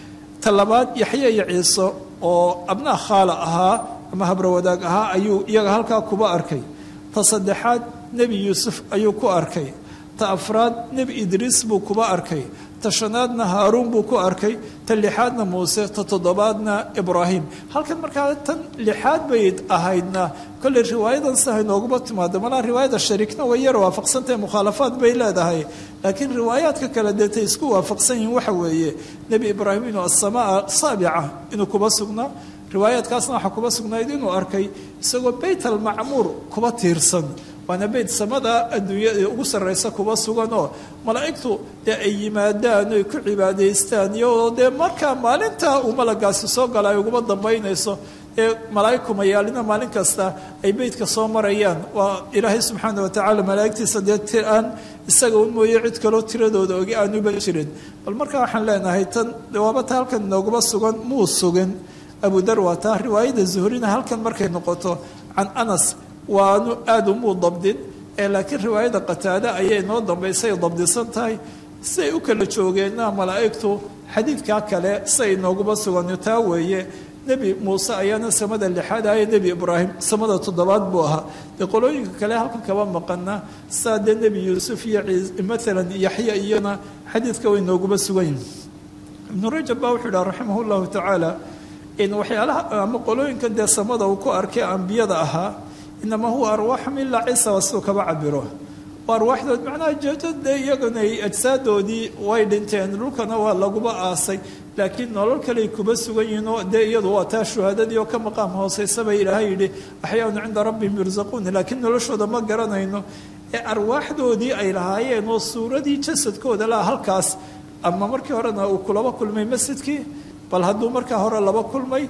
ta labaad yaxye iyo ciise oo abnaa khaala ahaa ama habrawadaag ahaa ayuu iyaga halkaa kuba arkay ta saddexaad nebi yuusuf ayuu ku arkay ta afraad nebi idriis buu kuba arkay ta shanaadna haaruun buu ku arkay ta lixaadna muuse ta toddobaadna ibraahim halkan markaa tan lixaad bay ahaydna kolley riwaayadan sihay nooguma timaado malaa riwaayada shariikna way yar waafaqsantahe mukhaalafaad bay leedahay laakiin riwaayaadka kale deetay isku waafaqsan yihiin waxa weeye nebi ibraahim inuu asamaa saabica inuu kuba sugnaa riwaayaadkaasna waxaa kuba sugnayd inuu arkay isagoo beyt almacmuur kuba tiirsan waana beyt samada adduunyada ugu sarraysa kuba sugan oo malaa'igtu dee ay yimaadaan oy ku cibaadaystaan iyadoo dee markaa maalintaa uu malagaasi soo gala ay uguma dambaynayso ee malaa'ig kumayaalina maalin kasta ay beytka soo marayaan waa ilaahay subxaana watacaala malaa'igtiisa dee ti aan isaga un mooye cid kaloo tiradooda ogi aanuba jirin bal markaa waxaan leenahay tan waaba ta halkan inooguma sugan muu sugin abudar waa taa riwaayada zuhrina halkan markay noqoto can anas waanu aada umuu dabdin ee laakiin riwaayada qataade ayay noo dambaysay dabdisan tahay siay u kala joogeenna malaa'igtu xadiidkaa kale siay nooguma sugan taa weeye nebi muuse ayaana samada lixaad ahaye nebi ibraahim samada toddobaad buu ahaa dee qolooyinka kale halkan kaba maqana saa dee nebi yuusuf iyo maalan yaxya iyona xadiidka way nooguma sugan yihin ibnu rajab baa wuxuu idhaha raximah llahu tacaala in waxyaalaha ama qolooyinkan dee samada uu ku arkay ambiyada ahaa inamaa huwa arwaaxum ilaa ciisa waa siduu kaba cabiro waa arwaaxdood macnaha jeedade iyagana ajsaadoodii way dhinteen dhulkana waa laguba aasay laakiin nolol kaley kuba sugan yihiin oo dee iyadu waa taa shuhaadadii oo ka maqaam hooseysa bay ilaahay yidhi axyaanu cinda rabbihim yursaquun laakiin noloshooda ma garanayno ee arwaaxdoodii ay lahaayeen oo suuradii jasadkooda laha halkaas ama markii horena uu kulaba kulmay masjidkii bal hadduu markaa hore laba kulmay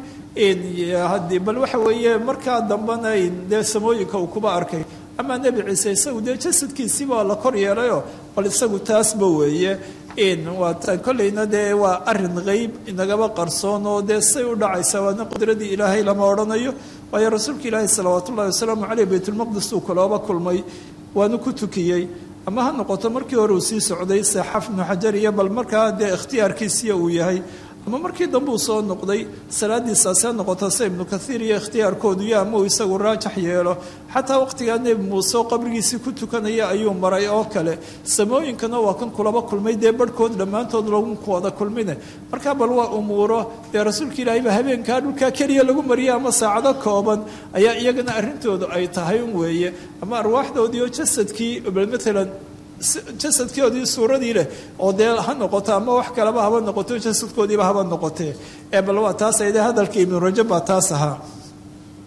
bal waxa weeye markaa dambena dee samooyinka uu kuba arkay amaa nebi ciise isagu dee jasadkiisiibaa la kor yeelayo bal isagu taasba weeye waa kolleyna dee waa arin qeyb inagaba qarsoon oo dee say u dhacaysa waana qudradii ilaahay lama odhanayo waayo rasuulka ilaahi salawaat ullahi wasalaamu caleyh baytulmaqdis uu kalooba kulmay waanu ku tukiyey ama ha noqoto markii hore uu sii socday seexaf ibnu xajar iyo bal markaa dee ikhtiyaarkiisiya uu yahay ama markii dambe uu soo noqday salaadiisaasi ha noqoto se ibnu kathiir iyo ikhtiyaarkoodu yo ama uu isagu raajax yeelo xataa waqtigaa nebi muuse oo qabrigiisii ku tukanaya ayuu maray oo kale samooyinkana waa kan kulaba kulmay dee barhkood dhammaantood lagu wada kulmine markaa bal waa umuuro dee rasuulka ilaahay ba habeenkaa dhulkaa keliya lagu mariya ama saacado kooban ayaa iyagana arrintoodu ay tahay un weeye ama arwaaxdoodii oo jasadkii maalan jasadkoodii suuradii leh oo dee ha noqoto ama wax kaleba haba noqoto jasadkoodiiba haba noqotee ee bal waa taas ayde hadalka ibnu rajab baa taas ahaa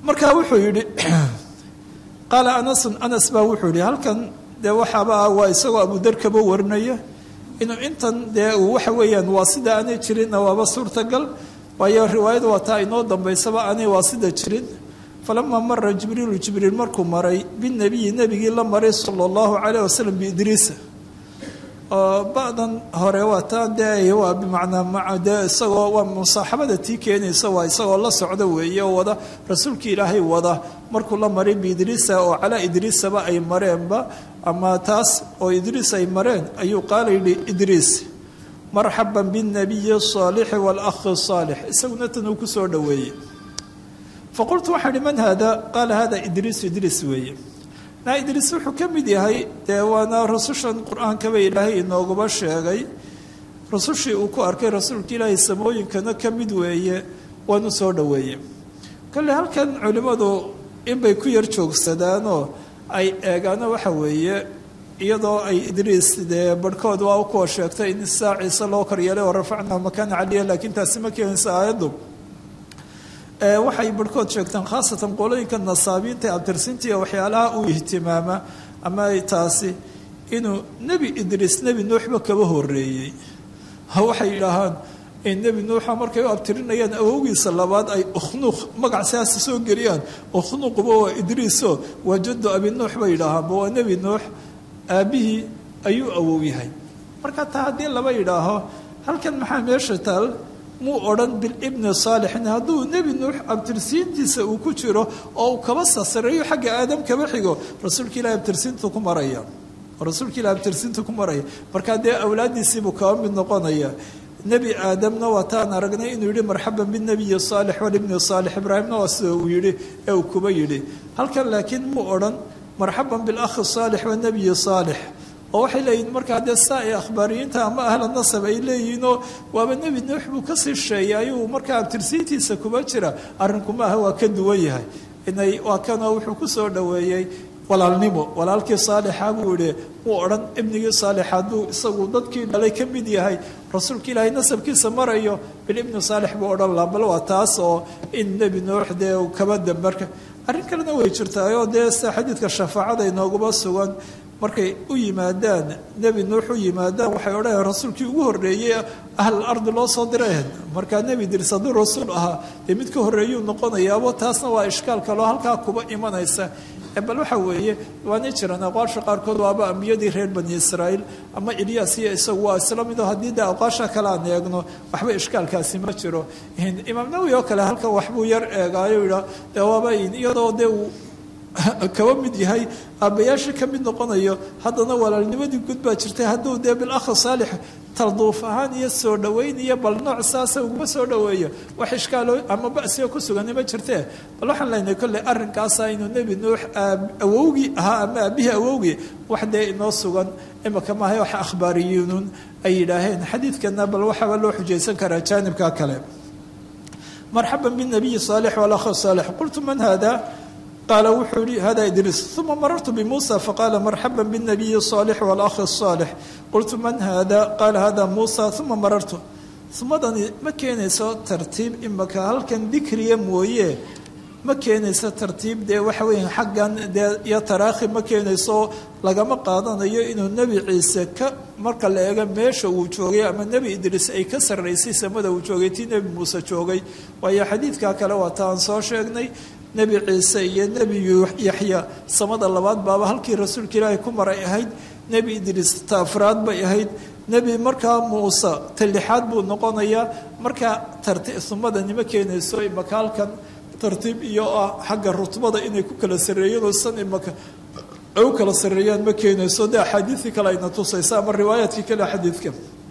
markaa wuxuu yidhi qaala anasun anas baa wuxuu yidhi halkan dee waxaaba ah waa isagoo abudar kaba warinaya inuu intan dee uu waxa weeyaan waa sida aanay jirinna waaba suurtagal waayo riwaayada waa taa inoo dambaysaba aanay waa sida jirin falamaa mara jibriilu jibriil markuu maray binabiyi nebigii la maray sala allahu calayh wasalam biidriisa oo ba'dan hore waa taa dee waa bimacnaa maa dee isagoo waa musaaxabada tii keenaysa waa isagoo la socda weeye oo wada rasuulkii ilaahay wada markuu la maray biidriisa oo calaa idriisaba ay mareenba ama taas oo idriis ay mareen ayuu qaala yidhi idriis marxaban binabiyi saalixi waalakhi saalix isaguna tan uu ku soo dhoweeyey faqultu waxaa ihi man haada qaala hada idriis idriis weeye naa idriis wuxuu ka mid yahay dee waana rusushan qur-aankaba ilaahay inoogaba sheegay rusushii uu ku arkay rasuulka ilaahay samooyinkana ka mid weeye waanu soo dhoweeye kolle halkan culimmadu inbay ku yar joogsadaanoo ay eegaano waxa weeye iyadoo ay idriis dee barhkood waa u kuwa sheegtay in saa ciise loo koryeelay oo rafacnaa makaana caliya laakiin taasi ma keenaysa aayaddu waxay barhkood sheegtaan khaasatan qolooyinka nasaabiinta abtirsinta iyo waxyaalaha uu ihtimaama ama taasi inuu nebi idriis nebi nuuxba kaba horeeyey waxay yidhaahaan nebi nuuxa markay u abtirinayaan awowgiisa labaad ay ukhnuuq magac siaasa soo geliyaan ukhnuuqba waa idriiso waa jaddu abi nuux bay yidhaahaanba waa nebi nuux aabbihii ayuu awow yahay marka taa haddii laba yidhaaho halkan maxaa meesha taal muu odhan bilibni saalixin hadduu nebi nuux abtirsiintiisa uu ku jiro oo uu kaba sasareeyo xagga aadam kaba xigo rasuulka ilahi abtirsiintu ku maraya rasuulka ilahi abtirsiintu ku maraya markaa dee awlaaddiisiibuu kaba mid noqonaya nebi aadamna waa taan aragnay inuu yihi marxaban binebiyi saalix walibni saalix ibraahimna waa sida uu yihi ee uu kuba yidhi halkan laakiin muu odhan marxaban bilakhi saalix wanebiyi saalix oo waxay leeyihin markaa dee saa ee akhbaariyiinta ama ahla nasab ay leeyihiinoo waaba nebi nuux buu kasii sheeyay ayuu markaa abtirsiintiisa kuba jira arrinku maaha waa ka duwan yahay inay waa kanoo wuxuu ku soo dhoweeyey walaalnimo walaalkii saalixa buu yihi wuu odhan ibnigii saalix hadduu isagu dadkii dhalay ka mid yahay rasuulka ilaahay nasabkiisa marayo bilibni saalix buu odhan laa bal waa taas oo in nebi nuux dee kaba dambarka arrin kalena way jirtaayoo dee sida xadiidka shafaacada inooguba sugan markay u yimaadaan nebi nuux u yimaadaan waxay odhanayaan rasuulkii ugu horreeyey ahl ardi loo soo diray markaa nebi diris hadduu rasuul ahaa dee mid ka horreeyuu noqonayaabo taasna waa ishkaal kaloo halkaa kuba imanaysa bal waxa weeye waanay jiraan aqwaasha qaarkood waaba ambiyadii reer bani israa'iil ama ilyaas iyo isagu waa isla mido haddii dee aqwaasha kale aan eegno waxba ishkaalkaasi ma jiro imaam nawowi oo kale halkan waxbuu yar eegaayo yidhaa dee waaba iyadoo dee uu kaba mid yahay aabbayaashii ka mid noqonayo haddana walaalnimadii gud baa jirtay hadduu dee bilakhi saalix talduuf ahaan iyo soo dhoweyn iyo bal nooc saasa uguma soo dhoweeyo wax ishkaalo ama basiga ku sugani ma jirtee bal waxaan leenahay kolley arrinkaasa inuu nebi nuux awowgii ahaa ama aabihii awowgii wax dee inoo sugan imika maaha wax akhbaariyiinun ay yidhaaheen xadiidkana bal waxaaba loo xujaysan karaa jaanibka kale marxaban binabiyi saalix walakhi saalix qultu man hada qaala wuxuu yihi hada idriis uma marartu bimuusa faqaala marxaba bاnabiyi الصaalix wاlakhi الصaalix qultu man hada qaala hada muusa uma marartu umadani ma keenayso tartiib imaka halkan dikriya mooye ma keenayso tartiib dee waxa weya xaggan dee iyo taraakhi ma keenayso lagama qaadanayo inuu nebi ciise ka marka la eego meesha uu joogay ama nebi idriis ay ka sarraysay samada uu joogay tii nebi muuse joogay waayo xadiidka kale waa ta aan soo sheegnay nebi ciise iyo nebi yaxya samada labaad baaba halkii rasuulka ilaahay ku maray ahayd nebi idriis ta afraad bay ahayd nebi markaa muuse ta lixaad buu noqonayaa markaa sumadanima keenayso imaka halkan tartiib iyo ah xagga rutbada inay ku kala sarreeyeen oo san imaka ay u kala sarreeyaan ma keenayso dee axaadiidkii kale ayna tusaysa ama riwaayaadkii kale xadiidka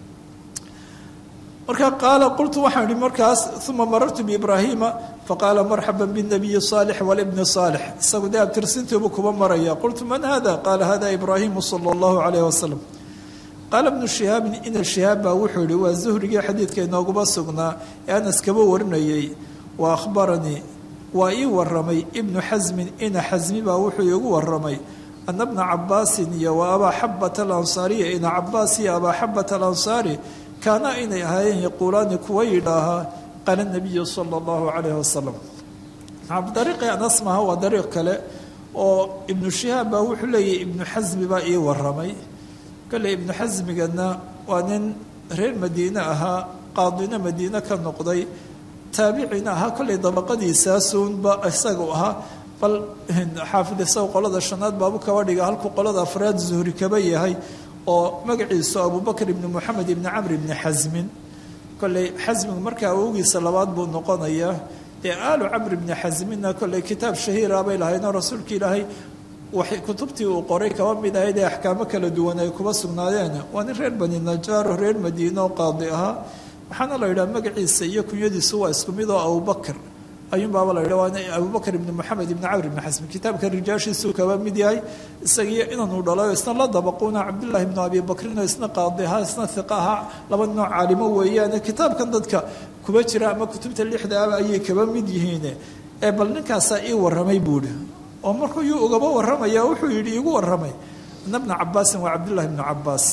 marka qaala qultu waxaan ihi markaas uma marartu biibraahiima faqaala marxaba binabiyi saalix walibni saalix isagu dee abtirsintiibuu kuba maraya qultu man hada qaala hada ibraahimu sala allahu calayh wasalam qaala bnu shihaabin ina shihaab baa wuxuu yihi waa zuhrigii xadiidka inooguma sugnaa ee anas kaba warinayay wa akhbaranii waa ii waramay ibnu xasmin ina xasmi baa wuxuu iigu waramay ana bna cabaasin iyo wa abaa xabata alansaariya ina cabaas iyo abaa xabata alansaari kaana inay ahaayeen yaquulaani kuwa yidhaahaa qaala nabiyu sala allahu calayh wasalam dariiqii anas maaha waa dariiq kale oo ibnu shihaab baa wuxuu leeyahy ibnu xasmi baa ii waramay kale ibnu xasmigana waa nin reer madiine ahaa qaadina madiine ka noqday taabicina ahaa kollay dabaqadiisaasunba isagu ahaa bal xaafid isaga qolada shanaad baabu kaba dhiga halkuu qolada afraad zuhri kaba yahay oo magaciisu abubakr ibni moxamed ibni camr ibni xasmin kolley xasmigu markaa awowgiisa labaad buu noqonayaa dee aalu camr ibni xasminna kolley kitaab shahiira bay lahaydoo rasuulka ilaahay waxay kutubtii uu qoray kaba mid ahayd ee axkaamo kala duwan ay kuba sugnaadeen waa nin reer bani najaaro reer madiine oo qaadi ahaa waxaana la yidhaha magaciisa iyo kunyadiisu waa isku mid oo abubakr ayuunbaaba la yidha waa abubakr ibni moxamed ibni camr ibni xasmin kitaabka rijaashiisuu kaba mid yahay isagiyo inanuu dhalay oo isna la dabaquuna cabdullahi ibnu abi bakrin oo isna qaadi ahaa isna hiqa ahaa laba nooc caalimo weeyaane kitaabkan dadka kuba jira ama kutubta lixda aba ayay kaba mid yihiin ee bal ninkaasaa ii waramay buuhi oo markuu yuu ugaba waramaya wuxuu yidhi iigu waramay ina bna cabaasin waa cabdullahi ibnu cabaas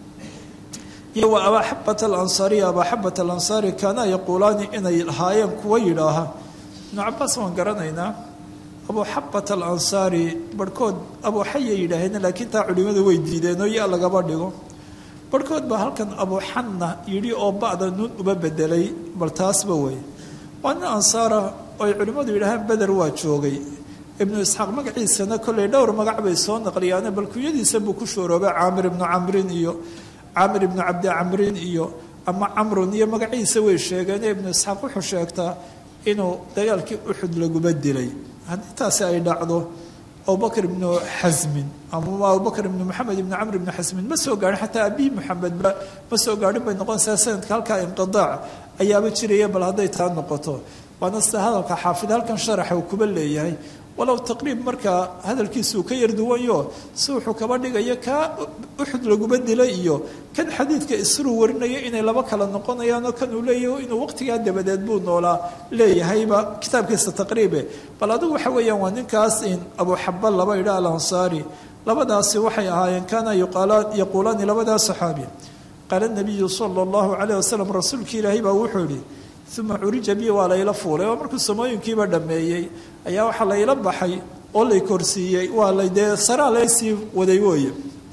iyo wa abaa xabat alansaariya abaa xabat alansaari kaana yaquulaani inay lahaayeen kuwa yidhaaha ibnu cabaas waan garanaynaa abuu xabat alansaari barhkood abuu xaya yidhaaheen laakiin taa culimadu way diideen oo ya lagaba dhigo barhkood baa halkan abuu xanna yidhi oo ba'da nuun uba bedelay bal taasba wey waa nin ansaara oo ay culimmadu yidhaahaan beder waa joogay ibnu isxaaq magaciisana kolley dhowr magac bay soo naqliyaane bal kunyadiisa buu ku shooroobay caamir ibnu camrin iyo caamir ibnu cabdi camrin iyo ama camrun iyo magaciisa way sheegeen ibnu isxaaq wuxuu sheegtaa inuu dagaalkii uxud laguba dilay haddii taasi ay dhacdo abubakr ibnu xasmin ama abubakr ibnu maxamed ibnu camr ibnu xasmin ma soo gaarin xataa abihi maxamedba ma soo gaarin bay noqonaysaa sanadka halkaa inqidaac ayaaba jiraya bal hadday taa noqoto waana sida hadalka xaafid halkan sharaxa uu kuba leeyahay walow taqriib markaa hadalkiisuu ka yar duwanyo si wuxuu kaba dhigayo kaa uxud laguba dilay iyo kan xadiidka isruu warinaya inay laba kala noqonayaanoo kan uu leeyahy inuu waqtigaa dabadeed buu noolaa leeyahayba kitaabkiisa taqriibe bal adigu waxa weeyaan waa ninkaas in abuuxaba laba idha alansaari labadaasi waxay ahaayeen kaana yaquulaani labadaa saxaabi qaala nabiyu sala allahu calayh wasalam rasuulka ilaahay baa wuxuu yihi uma curija bi waa layla fuulay oo markuu samooyinkiiba dhammeeyey ayaa waxaa layla baxay oo lay korsiiyey waa la dee saraa laysii waday wooye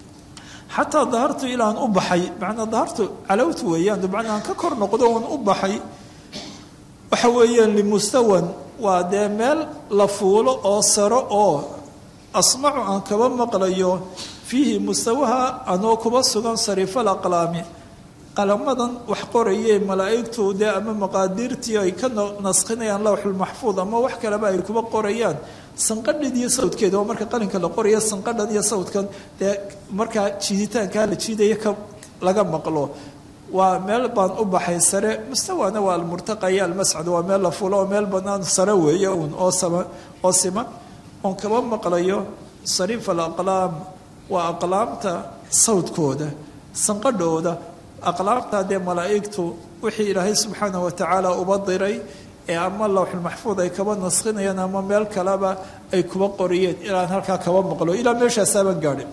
xataa dahartu ilaan u baxay macnaa dahartu calowtu weeyaan dabcan aan ka kor noqdo oon u baxay waxa weeyaan limustawan waa dee meel la fuulo oo saro oo asmacu aan kaba maqlayo fiihi mustawaha anoo kuba sugan sariifal aqlaami qalamadan wax qorayee malaa'igtu dee ama maqaadiirtii ay ka naskhinayaan lawxulmaxfuud ama wax kaleba ay kuba qorayaan sanqadhan iyo sawdkeeda oo marka qalinka la qoraya sanqadhan iyo sawdkan dee markaa jiiditaankaa la jiidaya ka laga maqlo waa meel baan u baxay sare mustawana waa almurtaqa iyo almascad waa meel la fulo oo meel bannaan sare weeye uun oo sama oo siman oon kaba maqlayo sariif alaqlaam waa aqlaamta sawdkooda sanqadhooda aqlaamtaa dee malaa'igtu wixii ilaahay subxaanah watacaala uba diray ee ama lawxulmaxfuud ay kaba naskhinayaan ama meel kaleba ay kuba qoriyeen ilaan halkaa kaba maqlo ilaa meeshaasaabaan gaadhin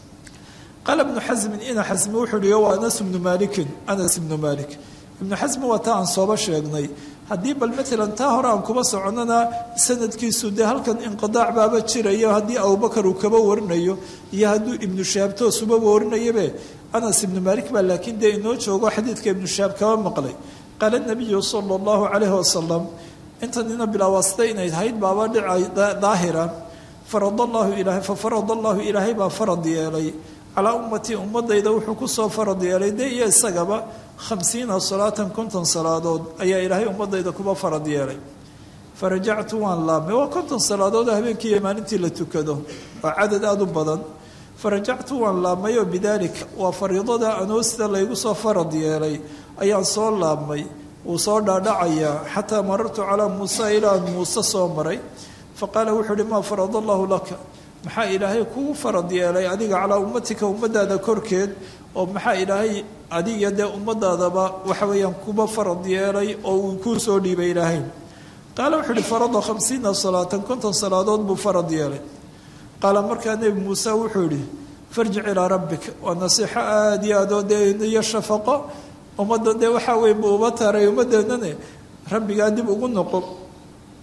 qaala ibnu xasmin ina xasmi wuxuu uhi waa anas ibnu maalikin anas ibnu maalik ibnu xasmi waa taa aan sooba sheegnay haddii bal maalan taa hore aan kuba soconana sanadkiisu dee halkan inqidaac baaba jirayo haddii abubakar uu kaba warinayo iyo hadduu ibnu shahaab toosuba warinayabe anas ibnu maalik baa laakiin dee inoo joogo xadiidka ibnu shahaab kaba maqlay qaala nabiyu sala allahu calayhi wasalam intanina bilaawasta inay hayd baaba dhicay daahira farad allahu ilaahay fa farad allahu ilaahay baa farad yeelay calaa ummatii ummadayda wuxuu kusoo farad yeelay dee iyo isagaba khamsiina salaatan konton salaadood ayaa ilaahay ummadayda kuba farad yeelay farajactu waan laabmay waa konton salaadood oo habeenkii iyo maalintii la tukado waa cadad aada u badan farajactu waan laabmay oo bidaalika waa fariidada anoo sida laygu soo farad yeelay ayaan soo laabmay wuu soo dhaadhacayaa xataa marartu calaa muusa ilaan muuse soo maray faqaala wuxuu uhi maa farad allahu laka maxaa ilaahay kugu farad yeelay adiga calaa ummatika ummadaada korkeed oo maxaa ilaahay adiga dee ummadaadaba waxa weeyaan kuba farad yeelay oo uu kuu soo dhiibay ilaahay qaala wuxuu uhi farada khamsiina salaatan konton salaadood buu farad yeelay qaala markaa nebi muuse wuxuu yihi farjic ilaa rabbik waa nasiixo aada iyo aad oo dee iyo shafaqo ummadda dee waxaa wey buu uba taray ummaddeennane rabbigaa dib ugu noqo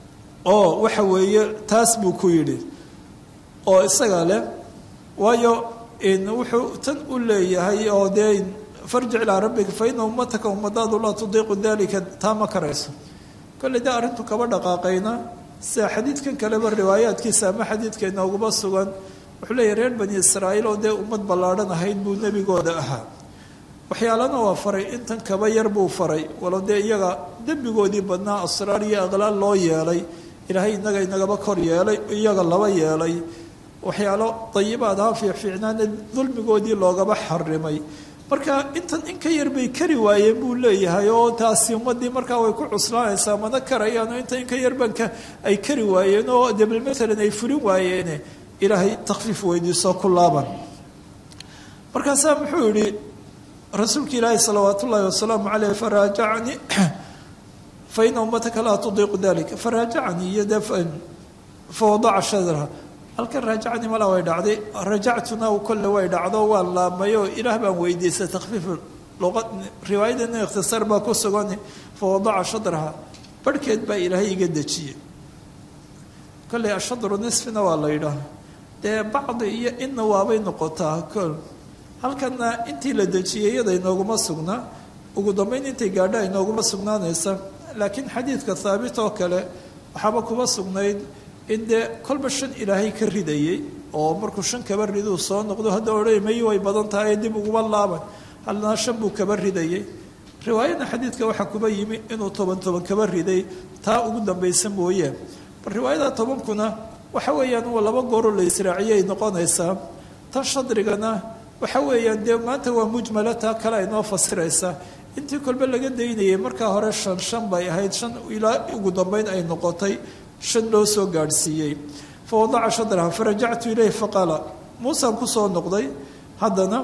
oo waxa weeye taas buu ku yidhi oo isaga leh waayo wuxuu tan u leeyahay oo dee farjic ilaa rabbika fa ina ummataka ummadaadu laa tudiiqu dalika taa ma karayso kolley dee arrintu kaba dhaqaaqayna sida xadiidkan kaleba riwaayaadkiisa ama xadiidka inooguma sugan wuxuu leeyahy reer bani israa'iil oo dee ummad ballaadhan ahayd buu nebigooda ahaa waxyaalana waa faray intan kaba yar buu faray walo dee iyaga dembigoodii badnaa asraar iyo aqlaal loo yeelay ilaahay inaga inagaba kor yeelay iyaga laba yeelay waxyaalo dayibaad ahaa fiicfiicnaana dulmigoodii loogaba xarimay marka intan in ka yar bay kari waayeen buu leeyahay oo taasi ummadii markaa way ku cuslaanaysaa mana karayaan oo inta in ka yarbanka ay kari waayeen oo debel matalan ay furin waayeene ilaahay takfiif weydiiso ku laaban markaasaa muxuu yihi rasuulka ilaahi salawaat ullaahi wasalaamu caleyh faraajacanii fa ina ummataka laa tudiiqu dalika faraajacanii iyo dee fawadaca shadraha halkan raajacanii malaa way dhacday rajactuna kolle way dhacdo waan laabmay oo ilaah baan weydiistay takfiif luqa riwaayadana ikhtisaar baa ku sugan fawadaca shadraha barhkeed baa ilaahay iga dejiyey kolley ashadru nisfina waa la yidhaah dee bacdi iyo inna waabay noqotaa kol halkana intii la dejiyey iyada inooguma sugna ugu dambeyn intay gaadha inooguma sugnaanaysa laakiin xadiidka haabit oo kale waxaaba kuma sugnayd in dee kolba shan ilaahay ka ridayey oo markuu shan kaba riduu soo noqdo hadda odhan mayi way badan tahay dib uguma laaban halna shan buu kaba ridayey riwaayadna xadiidka waxaa kuba yimi inuu toban toban kaba riday taa ugu dambaysa mooye bal riwaayada tobankuna waxa weeyaan waa laba gooroo la israaciyay noqonaysaa tan shadrigana waxa weeyaan dee maanta waa mujmala taa kale ay noo fasiraysa intii kolbe laga daynayay markaa hore shan shan bay ahayd shan ilaa ugu dambeyn ay noqotay shan loo soo gaadhsiiyey fa wadaca shadraha farajactu ilayh faqaala muusaan kusoo noqday haddana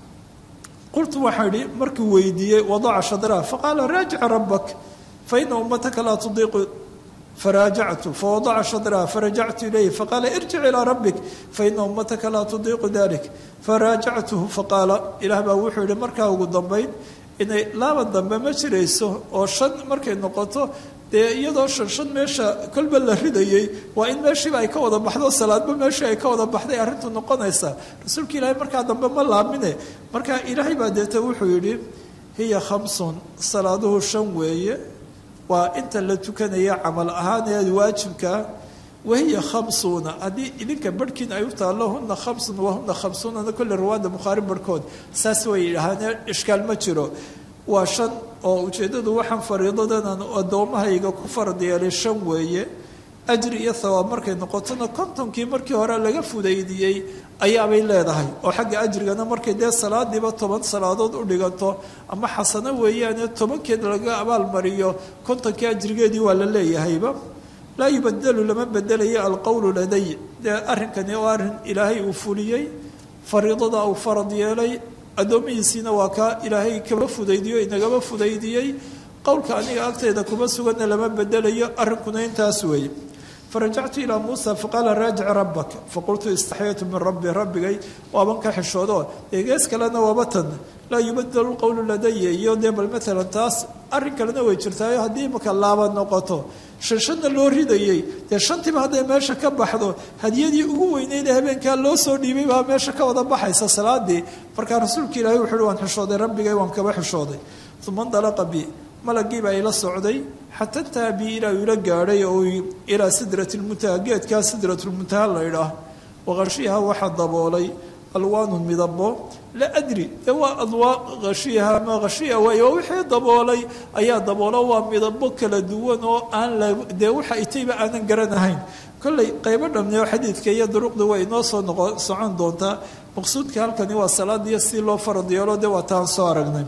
qultu waxaa idhi markuu weydiiyey wadaca shadraha faqaala raajica rabbak fa ina ummataka laa tudiiqu faraajactu fawadaca shadraha farajactu ilayh faqaala irjic ilaa rabbik faina ummataka laa tudiiqu dalik faraajactuhu faqaala ilaah baa wuxuu yihi markaa ugu dambeyn inay laaban dambe ma jirayso oo shan markay noqoto dee iyadoo shan shan meesha kolba la ridayey waa in meeshiiba ay ka wada baxdo salaadba meeshii ay ka wada baxday arrintu noqonaysaa rasuulka ilaahay markaa dambe ma laamine markaa ilaahay baa deeta wuxuu yidhi hiya khamsun salaaduhu shan weeye waa inta la tukanaya camal ahaaneed waajibkaa wahiya khamsuuna haddii idinka barhkiin ay u taallo huna khamsun wahuna khamsuunana kolle riwaada bukhaari barhkood saas way yidhaahaanee ishkaal ma jiro waa shan oo ujeeddadu waxaan fariidadanaan addoommahayga ku farad yeelay shan weeye ajri iyo thawaab markay noqotona kontonkii markii hore laga fudaydiyey ayaabay leedahay oo xagga ajrigana markay dee salaadiiba toban salaadood u dhiganto ama xasano weeyaane tobankeed laga abaalmariyo kontonkii ajrigeedii waa la leeyahayba laa yubadelu lama bedelayo alqowlu laday dee arrinkani oo arrin ilaahay uu fuliyey fariidada uu farad yeelay addoomihiisiina waa kaa ilaahay kaba fudaydiyo inagaba fudaydiyey qowlka aniga agteeda kuma suganna lama bedelayo arrinkuna intaas weeye farajactu ilaa muusa faqaala raajic rabbak faqultu istaxyaytu min rabbi rabbigay waaban ka xishoodo eegees kalena waaba tan laa yubadelu qowlu ladaya iyo dee bal maalan taas arrin kalena way jirtaayo haddii imaka laaba noqoto shan shanna loo ridayey dee shantiiba hadday meesha ka baxdo hadiyadii ugu weyneyna habeenkaa loo soo dhiibay baa meesha ka wada baxaysa salaadii markaa rasuulka ilaahay wuxu uhi waan xishooday rabbigay waan kaba xishooday uma ndalaqa bi malagii baa ila socday xata intaha bi ilaa ila gaadhay oo ilaa sidrat lmuntaha geedkaa sidrat lmuntaha la idhaah waqashiyaha waxaa daboolay alwaanu midabo la adri dee waa adwaa hashiyaha ama hashiya waay oo wixii daboolay ayaa daboolo waa midabo kala duwan oo aan la dee waxa itayba aanan garanahayn kolley qaybo dhamneo xadiidka iyo duruqda way inoo soo noqo socon doontaa maqsuudka halkani waa salaadiyo si loo farad yeelo dee waa taan soo aragnay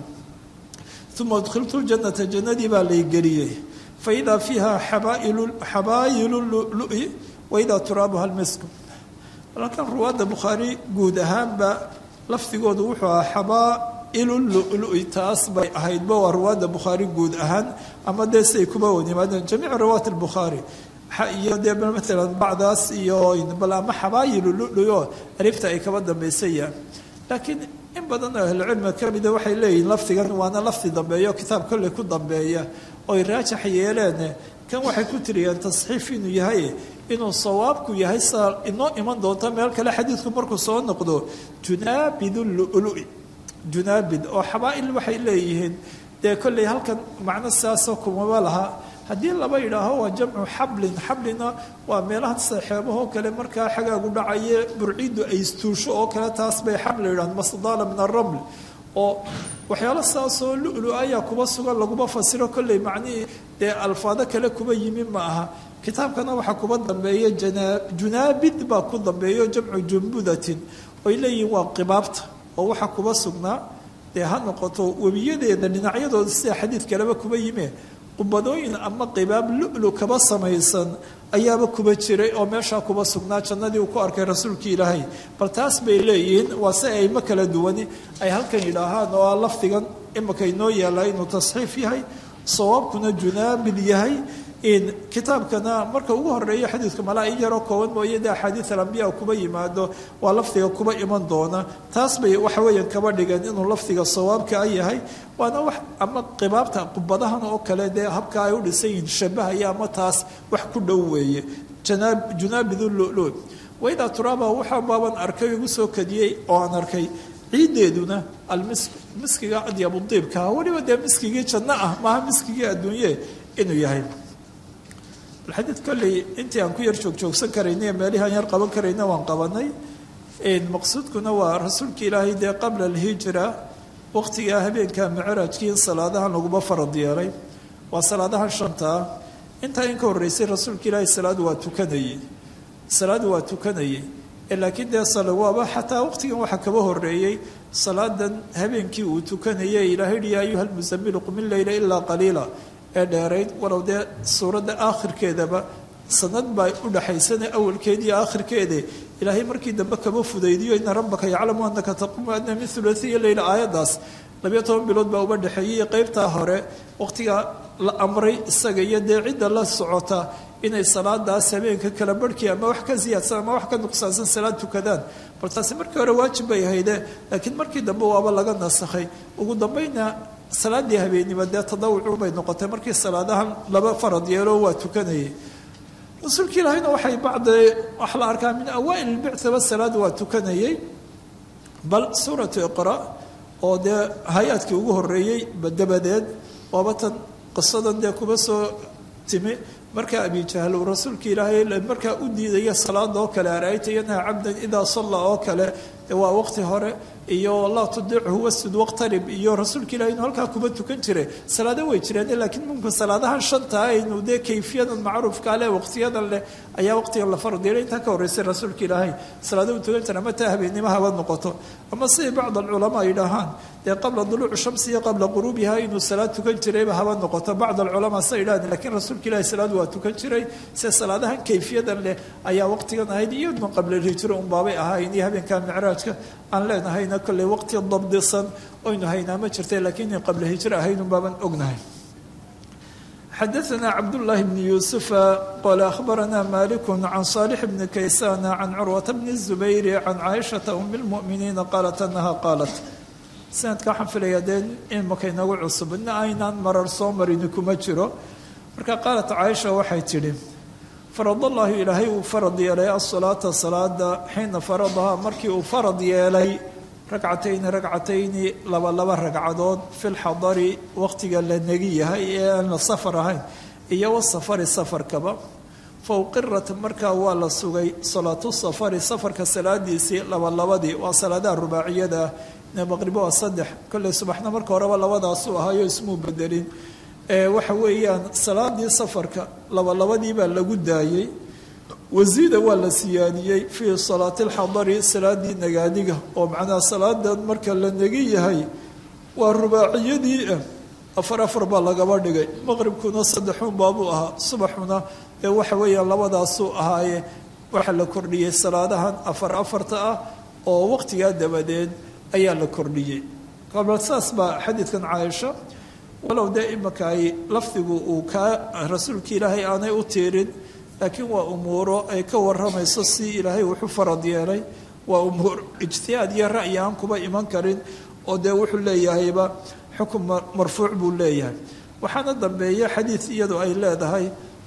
uma udkhiltu ljanata jannadii baa laygeliyey faidaa fiiha xabaayilu lului waidaa turaabuha lmisku halkan ruwaadda bukhaari guud ahaanba lafdigoodu wuxuu ahaa xabaa'ilu lului taas bay ahaydba waa ruwaadda bukhaari guud ahaan ama dee siay kuba wanimaadeen jamiicu riwaayat albukhaari iyo dee maalan bacdaas iyo bal ama xabaayilu lului oo alifta ay kaba dambaysayaan laakiin in badan oo ahlucilmiga ka mida waxay leeyihiin lafdigan waana lafdi dambeeyo kitaab kolley ku dambeeya oy raajax yeeleen kan waxay ku tiriyeen tasxiif inuu yahay inuu sawaabku yahay saa inoo iman doonta meel kale xadiidku markuu soo noqdo junaabid lulu junaabid oo xabaa-il waxay leeyihiin dee kolley halkan macno sidaasoo kumaba laha haddii laba yidhaaho waa jamcu xablin xablina waa meelaha saxeebahoo kale markaa xagaagu dhacaye burcidu ay istuusho oo kale taas bay xabli yidhahan masdaala min araml oo waxyaalo saasoo lulu ayaa kuba sugan laguma fasiro kolley macnihii dee alfaado kale kuba yimi ma aha kitaabkana waxaa kuba dambeeya junaabid baa ku dambeeyo jamcu jumbudatin oy leeyihiin waa qibaabta oo waxaa kuba sugnaa dee ha noqoto webiyadeeda dhinacyadooda sida xadiid kaleba kuba yime qubadooyin ama qibaab lulu kaba samaysan ayaaba kuba jiray oo meeshaa kuba sugnaa jannadii uu ku arkay rasuulkii ilaahay bal taas bay leeyihiin waa si ayma kala duwani ay halkan yidhaahaan oo a lafdigan imika inoo yaallaa inuu tasxiif yahay sawaabkuna junaabid yahay kitaabkana marka ugu horeeya xadiidka malaa in yaroo kooban mooye de axaadiid alambiya kuba yimaado waa lafdiga kuba iman doona taas bay waxa weeyaan kaba dhigan inuu lafdiga sawaabka a yahay waana wax ama qibaabta qubadahan oo kale dee habka ay u dhisan yihiin shabahaya ama taas wax ku dhow weeye junaabid lulu waydaa turaaba waxaa baaban arkay igu soo kadiyey oo aan arkay ciiddeeduna almisk miskiga adyabudiibka weliba dee miskigii janno ah maaha miskigii adduunye inuu yahay xadiid kolley intii aan ku yar joogjoogsan karayna meelihii aan yar qaban karayna waan qabanay maqsuudkuna waa rasuulka ilaahay dee qabla alhijra waqtigaa habeenka micraajkii in salaadahan laguma farad yeelay waa salaadahan shantaa intaa in ka horreysay rasuulka ilaahay salaadu waa tukanayey salaadu waa tukanayey laakiin dee waaba xataa waqtigan waxaa kaba horeeyey salaadan habeenkii uu tukanayay ilaahay hi ya ayuha almusamilu qum illeyla ilaa qaliila ee dheerayd walow dee suuradda aakhirkeedaba sanad baa udhaxaysana awalkeedi iyo aakhirkeede ilaahay markii dambe kaba fudaydiyo ina rabbaka yaclamu anaka taqumu adna min hulaiya leyla aayaddaas labiyo toban bilood baa uba dhexeeyey qeybtaa hore waqtigaa la amray isaga iyo dee cidda la socota inay salaadaas habeenka kala barhkii ama wax ka siyaadsan ama wax ka nuqsaansan salaad tukadaan bal taasi markii hore waajib bay ahayde laakiin markii dambe waaba laga nasakhay ugu dambayna salaadii habeennimo dee tadawucu bay noqotay markii salaadahan laba farad yeelo waa tukanayay rasuulka ilaahayna waxay bacda waxa la arkaa min awaail ilbictaba salaad waa tukanayay bal suuratu iqra oo dee hay-adkii ugu horeeyey dabadeed waaba tan qisadan dee kuba soo timi markaa abijahl uu rasuulka ilaahay markaa u diidaya salaada oo kale ara-ayta yanha cabdan idaa salla oo kale waa waqti hore iyo laa tudichu wasjud waqtarib iyo rasuulka ilahi inuu halkaa kuba tukan jiray salaado way jireen laakiin mumkin salaadahan shantaa aynu dee kayfiyadan macruufka leh waqtiyadan leh ayaa waqtigan la farad yeelay intaa ka horreysay rasuulka ilaahay salaado u tukan jira ama taa habeennimo haba noqoto ama siday bacd alculamaa ay dhahaan dee qabla duluuci shamsi iyo qabla quruubiha inuu salaad tukan jirayba haba noqoto bacd alculamaa sa idhahdeen lakiin rasuulka ilahi salaadu waa tukan jiray se salaadahan kayfiyadan leh ayaa waqtigan ahayd iyaduna qabla hijro unbaabay ahayn iyo habeenka micraajka aan leenahayna kolley waqti dabdisan oynu haynaa ma jirta laakiin in qabla hijro ahayn unbaaban ognahay xadaثna cabdالlahi bn yuusufa qala akhbarana maliku can صaalix bni kaysana can curwata bni الzubayr can caaishaةa um اlmؤminiina qaalat anaha qaalat sanadka waxaan filaya dee imaka inagu cusub ina aynaan marar soo marini kuma jiro marka qaalat caaisha waxay tidhi farad allahu ilaahay uu farad yeelay asalaata salaada xiina faradahaa markii uu farad yeelay ragcatayni ragcatayni laba laba ragcadood fi lxadari waqtiga la negi yahay ee aan la safar ahayn iyo wasafari safarkaba fa uqirat markaa waa la sugay salaatu safari safarka salaadiisii labalabadii waa salaadaha rubaaciyada ah maqribo waa saddex kolley subaxna marka horeba labadaasuu ahaayo ismuu bedelin waxa weeyaan salaadii safarka labalabadii baa lagu daayey wasiida waa la siyaadiyey fii salaati alxadari salaadii nagaadiga oo macnaha salaadan marka la negi yahay waa rubaaciyadii ah afar afar baa lagaba dhigay maqribkuna saddexuun baabuu ahaa subaxuna ee waxa weeyaan labadaasuu ahaaye waxaa la kordhiyey salaadahan afar afarta ah oo waqtigaa dabadeed ayaa la kordhiyey kabal saas baa xadiidkan caaisha walow dee imaka ay lafdigu uu kaa rasuulka ilaahay aanay u tiirin laakiin waa umuuro ay ka waramayso si ilaahay wuxuu farad yeelay waa umuur ijtihaad iyo ra'yi aan kuba iman karin oo dee wuxuu leeyahayba xukun marfuuc buu leeyahay waxaana dambeeya xadiid iyadu ay leedahay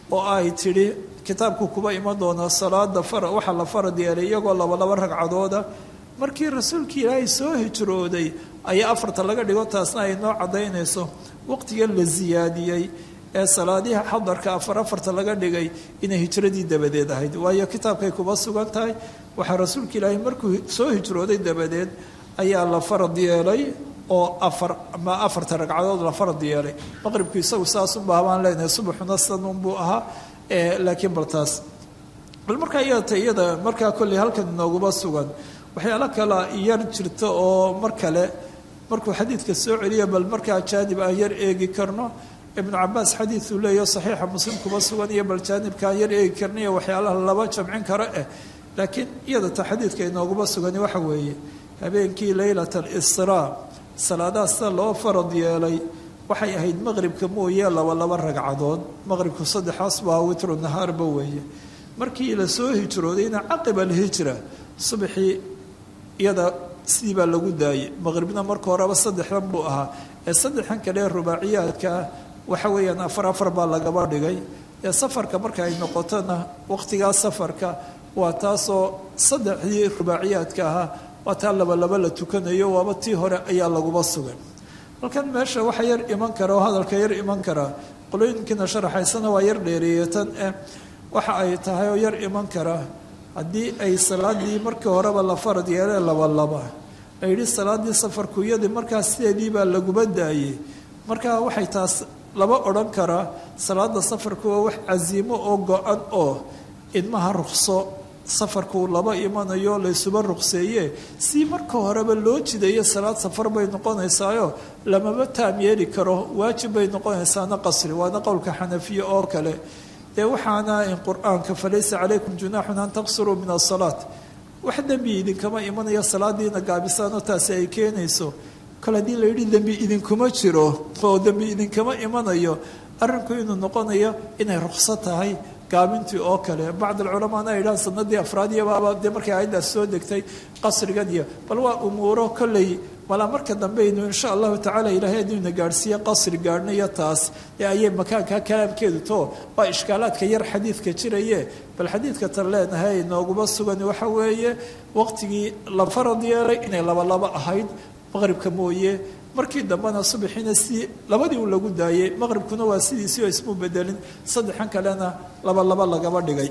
oo ay tidhi kitaabku kuba iman doonaa salaada waxaa la farad yeelay iyagoo laba laba ragcadooda markii rasuulkii ilaahay soo hijrooday ayaa afarta laga dhigo taasna ay noo caddaynayso waqtigan la siyaadiyey ee salaadiha xadarka afar afarta laga dhigay inay hijradii dabadeed ahayd waayo kitaabkay kuba sugan tahay waxaa rasuulka ilaahay markuu soo hijrooday dabadeed ayaa la farad yeelay oo afar ama afarta ragcadood la farad yeelay maqribku isagu saasunbaa baan leenahay subaxuna sanunbuu ahaa laakiin bal taas bal markaa iyata iyada markaa kolley halkan inooguma sugan waxyaalo kale yar jirta oo mar kale markuu xadiidka soo celiya bal markaa jaanib aan yar eegi karno ibnu cabaas xadiiduu leeyaho saxiixa muslim kuma sugan iyo bal jaanibkaan yar eegi karna iyo waxyaalaha laba jamcin karo eh laakiin iyada ta xadiidka inooguma sugani waxa weeye habeenkii leylat alisraa salaadaha sida loo farad yeelay waxay ahayd maqribka mooye laba laba ragcadood maqribku saddexaas baa witru nahaarba weeye markii la soo hijroodayna caqiba alhijra subaxii iyada sidii baa lagu daayey maqribna marka horeba saddexdan buu ahaa ee saddexdan kale rubaaciyaadkaa waxa weeyaan afar afar baa lagaba dhigay ee safarka marka ay noqotona waqtigaa safarka waa taasoo saddexdii rubaaciyaadka ahaa waa taa labalaba la tukanayo waaba tii hore ayaa laguba sugan halkan meesha waxa yar iman kara oo hadalka yar iman karaa qolooyinkiina sharaxaysana waa yar dheereeye tan eh waxa ay tahay oo yar iman kara haddii ay salaadii markii horeba la farad yeelee labalaba la yidhi salaadii safarkuyadii markaa sideedii baa laguba daayey markaa waxay taas laba odhan karaa salaada safarku waa wax casiimo oo go-an oo idmaha ruqso safarku laba imanayo laysuba ruqseeye si marka horeba loo jidayo salaad safar bay noqonaysaayo lamaba taam yeeli karo waajib bay noqonaysaana qasri waana qowlka xanafiye oo kale dee waxaana in qur-aanka falaysa calaykum junaaxun an taqsuruu min asalaat wax dembi idinkama imanayo salaadiina gaabisaano taasi ay keenayso kale haddii la yidhi dembi idinkuma jiro oo dembi idinkama imanayo arrinku inuu noqonayo inay ruqso tahay gaabintii oo kale bacd alculamaana ay yidhahan sanadii afraadiyabaaba dee markay aayaddaas soo degtay qasrigan iyo bal waa umuuro kolley malaa marka dambeynu insha allahu tacala ilaahay adduuna gaadhsiiye qasri gaadhnayo taas ee ayay makaanka kalaamkeedu too waa ishkaalaadka yar xadiidka jiraye bal xadiidka tan leenahay nooguma sugan waxa weeye waqtigii la farad yeelay inay labalaba ahayd maqribka mooye markii dambena subaxiina si labadii uu lagu daayey maqribkuna waa sidiisii oo ismu bedelin saddexan kalena laba laba lagaba dhigay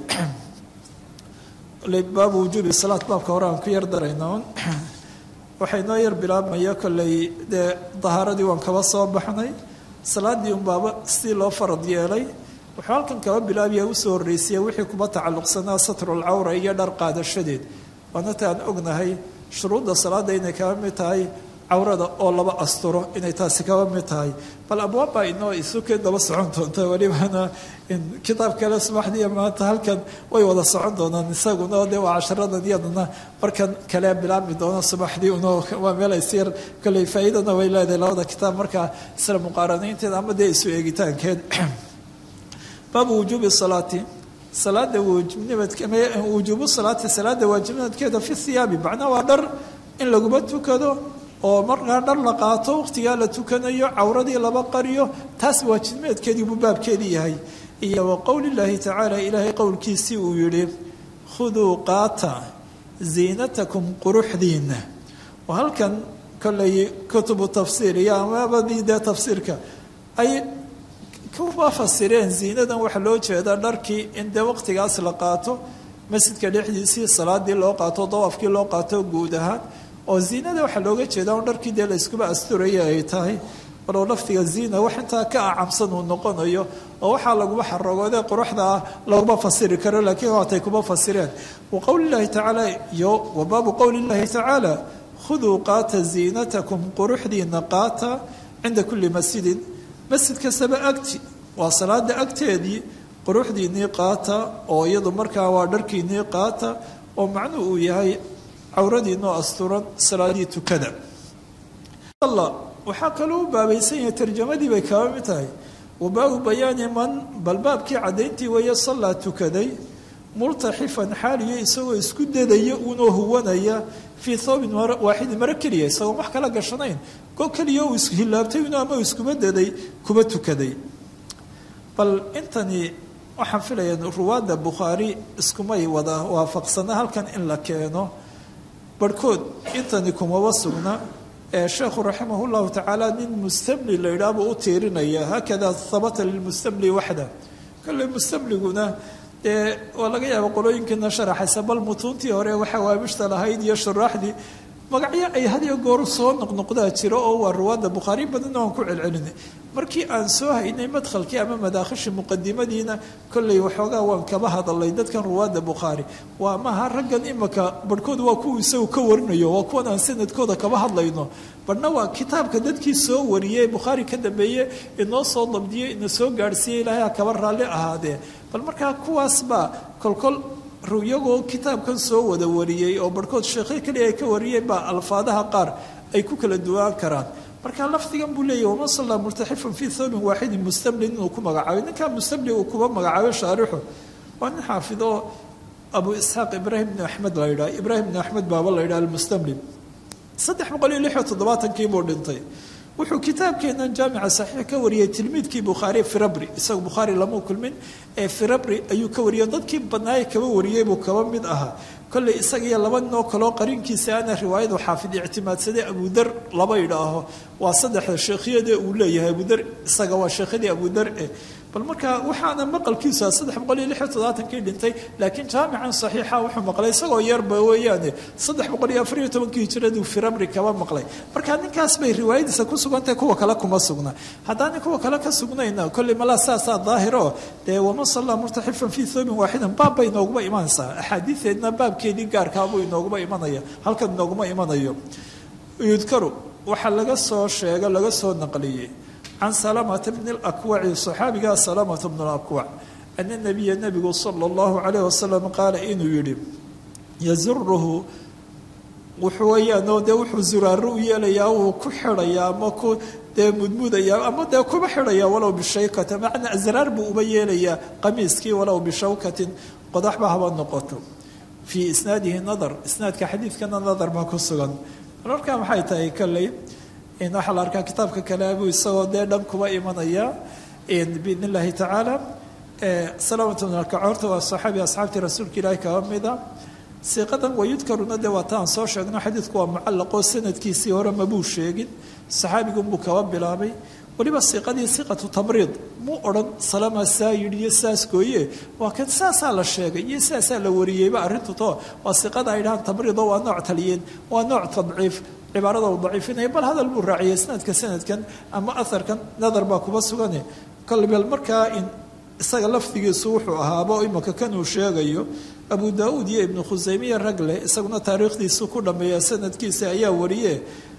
baabu wujuubi salaad baabka hore aan ku yar darayna waxay noo yar bilaabmaya kolley dee dahaaradii waan kaba soo baxnay salaadii unbaaba sidii loo farad yeelay wuxuu halkan kaba bilaabaya usoo horreysiya wixii kuba tacalluqsanaa satrulcawra iyo dhar qaadashadeed waana taan ognahay shuruudda salaada inay kaba mid tahay cawrada oo laba asturo inay taasi kaba mid tahay bal abwaabba inoo isukeen daba socon doonta welibana kitaab kale subaxdiiya maanta halkan way wada socon doonaan isaguna dee waa casharadan iyadana markan kale bilaabmi doona subaxdii un waa meel aysyar kolley faa'iidana way leedahay labada kitaab markaa isla muqaaranaynteeda ama dee isu eegitaankeed baabu wujuubi salaati salaada wujuubu salaati salaada waajibnimadkeeda fi hiyaabi macnaa waa dhar in laguma tukado oo markaa dhar la qaato wakhtigaa la tukanayo cawradii laba qariyo taas waajibmeedkeedii buu baabkeedii yahay iyo wa qowlillaahi tacaala ilaahay qowlkiisii uu yidhi khuduu qaata ziinatakum quruxdiinna oo halkan kolley kutubu tafsiir iyo amabadii dee tafsiirka ay kuba fasireen ziinadan waxaa loo jeedaa dharkii in dee waqtigaas la qaato masjidka dhexdiisii salaadii loo qaato dawaafkii loo qaato guud ahaan oo ziinada waxaa looga jeedaa un dharkii dee la iskuba asturaya ay tahay walow laftiga ziina wax intaa ka acamsan uu noqonayo oo waxaa laguma xarogoodee quruxda ah laguma fasiri karo laakiin waatay kuma fasireen wa qowlillahi tacaala iyo wa baabu qowlillahi tacaala khuduu qaata ziinatakum quruxdiina qaata cinda kulli masjidin masjid kastaba agti waa salaada agteedii quruxdiinii qaata oo iyadu markaa waa dharkiinii qaata oo macnuhu uu yahay cawradiinoo asturan salaadii tukada waxaa kaloo u baabaysan yahay tarjamadii bay kaba mid tahay wa baabu bayaani man bal baabkii caddayntii weeye sallaa tukaday multaxifan xaaliyo isagoo isku dadaya unoo huwanaya fii thoobin waaxidin maro keliya isagoon wax kala gashanayn go keliya uu ishilaabtay inu ama iskuba daday kuba tukaday bal intani waxaan filaya ruwaadda bukhaari iskumay wada waafaqsana halkan in la keeno barhkood intani kumaba sugna ee sheekhu raximah llahu tacaala nin mustamli la yidhaah buu u tiirinaya haakada habata lilmustamli waxda kolley mustamliguna dee waa laga yaaba qolooyinkiina sharaxaysa bal mutuuntii hore waxa waabishta lahayd iyo shuraaxdii magacyo ay hadiyo gooru soo noqnoqdaa jiro oo waa ruwaadda bukhaari badanna waan ku celcelinay markii aan soo haynay madkhalkii ama madaakhishii muqadimadiina kolley waxoogaa waan kaba hadalay dadkan ruwaadda bukhaari waa maha raggan imaka barhkood waa kuwa isagu ka warinayo waa kuwan aan sanadkooda kaba hadlayno barhna waa kitaabka dadkii soo wariyey bukhaari ka dambeeye inoo soo dabdiyey ina soo gaadhsiiyey ilaahay ha kaba raalli ahaadee bal markaa kuwaas baa kolkol iyagoo kitaabkan soo wada wariyey oo barhkood sheekhe keliya ay ka wariyeen baa alfaadaha qaar ay ku kala duwaan karaan marka lafdigan buu leeyahy waman sallaa murtaxifan fii thawbin waaxidin mustamlin inuu ku magacaabay ninkaa mustamli uu kuba magacaabay shaarixu waa nin xaafid oo abu isxaaq ibraahim bn axmed la yidhaha ibraahim bn axmed baaba la yidhaha almustamli saddex boqol iyo lix iyo toddobaatankii buu dhintay wuxuu kitaabkeenan jaamica saxiix ka wariyey tilmiidkii bukhaari firabri isaga bukhaari lama kulmin ee firabri ayuu ka wariyey dadkii badnaaye kaba wariyey buu kaba mid ahaa kolley isaga iyo laba ninoo kaloo qarinkiisa ana riwaayadu xaafid ictimaadsaday abudar laba idhaaho waa saddexda sheekhyade uu leeyahay abudar isaga waa sheekhyadii abudar e bal marka waxaana maqalkiisa saddex boqol iyo lix iyo toddobaatankii dhintay laakiin jaamican saxiixa wuxuu maqlay isagoo yarba weeyaane saddex boqol iyo afar iyo tobankii hijiraduu firabri kaba maqlay marka ninkaas bay riwaayadiisa ku sugantahay kuwa kale kuma sugna haddaana kuwa kale ka sugnayna kolley malaa saasaa daahiro dee waman sallaa murtaxifan fii thoobin waaxidan baab bay inooguma imanaysaa axaadiideedna baabkeedii gaarkaabuu inooguma imanaya halkan inooguma imanayo yudkaru waxaa laga soo sheega laga soo naqliyey can salamata bni lakwaci saxaabigaa salamata bn lakwac ana nabiya nabigu sala allahu calayh wasalam qaala inuu yidhi yazuruhu wuxuu weeyaanoo dee wuxuu zuraaro u yeelayaa wuu ku xidhayaa ama ku dee mudmudayaa ama dee kuba xidhayaa walow bishaykata macnaa asraar buu uba yeelayaa qamiiskii walow bishawkatin qodaxba haba noqoto fii isnaadihi nadar isnaadka xadiidkana nadar baa ku sugan markaa maxay tahay kolley waxaa la arkaa kitaabka kale buu isagoo dee dhan kuba imanaya biidn illaahi tacaala salaamatu bn alkacoorta waa saxaabi asxaabtii rasuulka ilaahi kaba mida siiqadan wayudkaruna dee waa taan soo sheegno xadiidku waa mucallaqoo sanadkiisii hore mabuu sheegin saxaabigunbuu kaba bilaabay weliba siiqadii siqatu tamriid muu odhan salama saa yidhi iyo saas gooye waa kan saasaa la sheegay iyo saasaa la wariyeyba arrintu to waa siiqada ay dhahaan tamriido waa nooc taliyeen waa nooc tadciif cibaarada uu daciifinaya bal hadal buu raaciyay sanadka sanadkan ama aharkan nadar baa kuba sugane kolbel markaa in isaga lafdigiisu wuxuu ahaaba imaka kan uu sheegayo abu daauud iyo ibnu khusaymiya ragle isaguna taariikhdiisu ku dhammeeya sanadkiisa ayaa wariye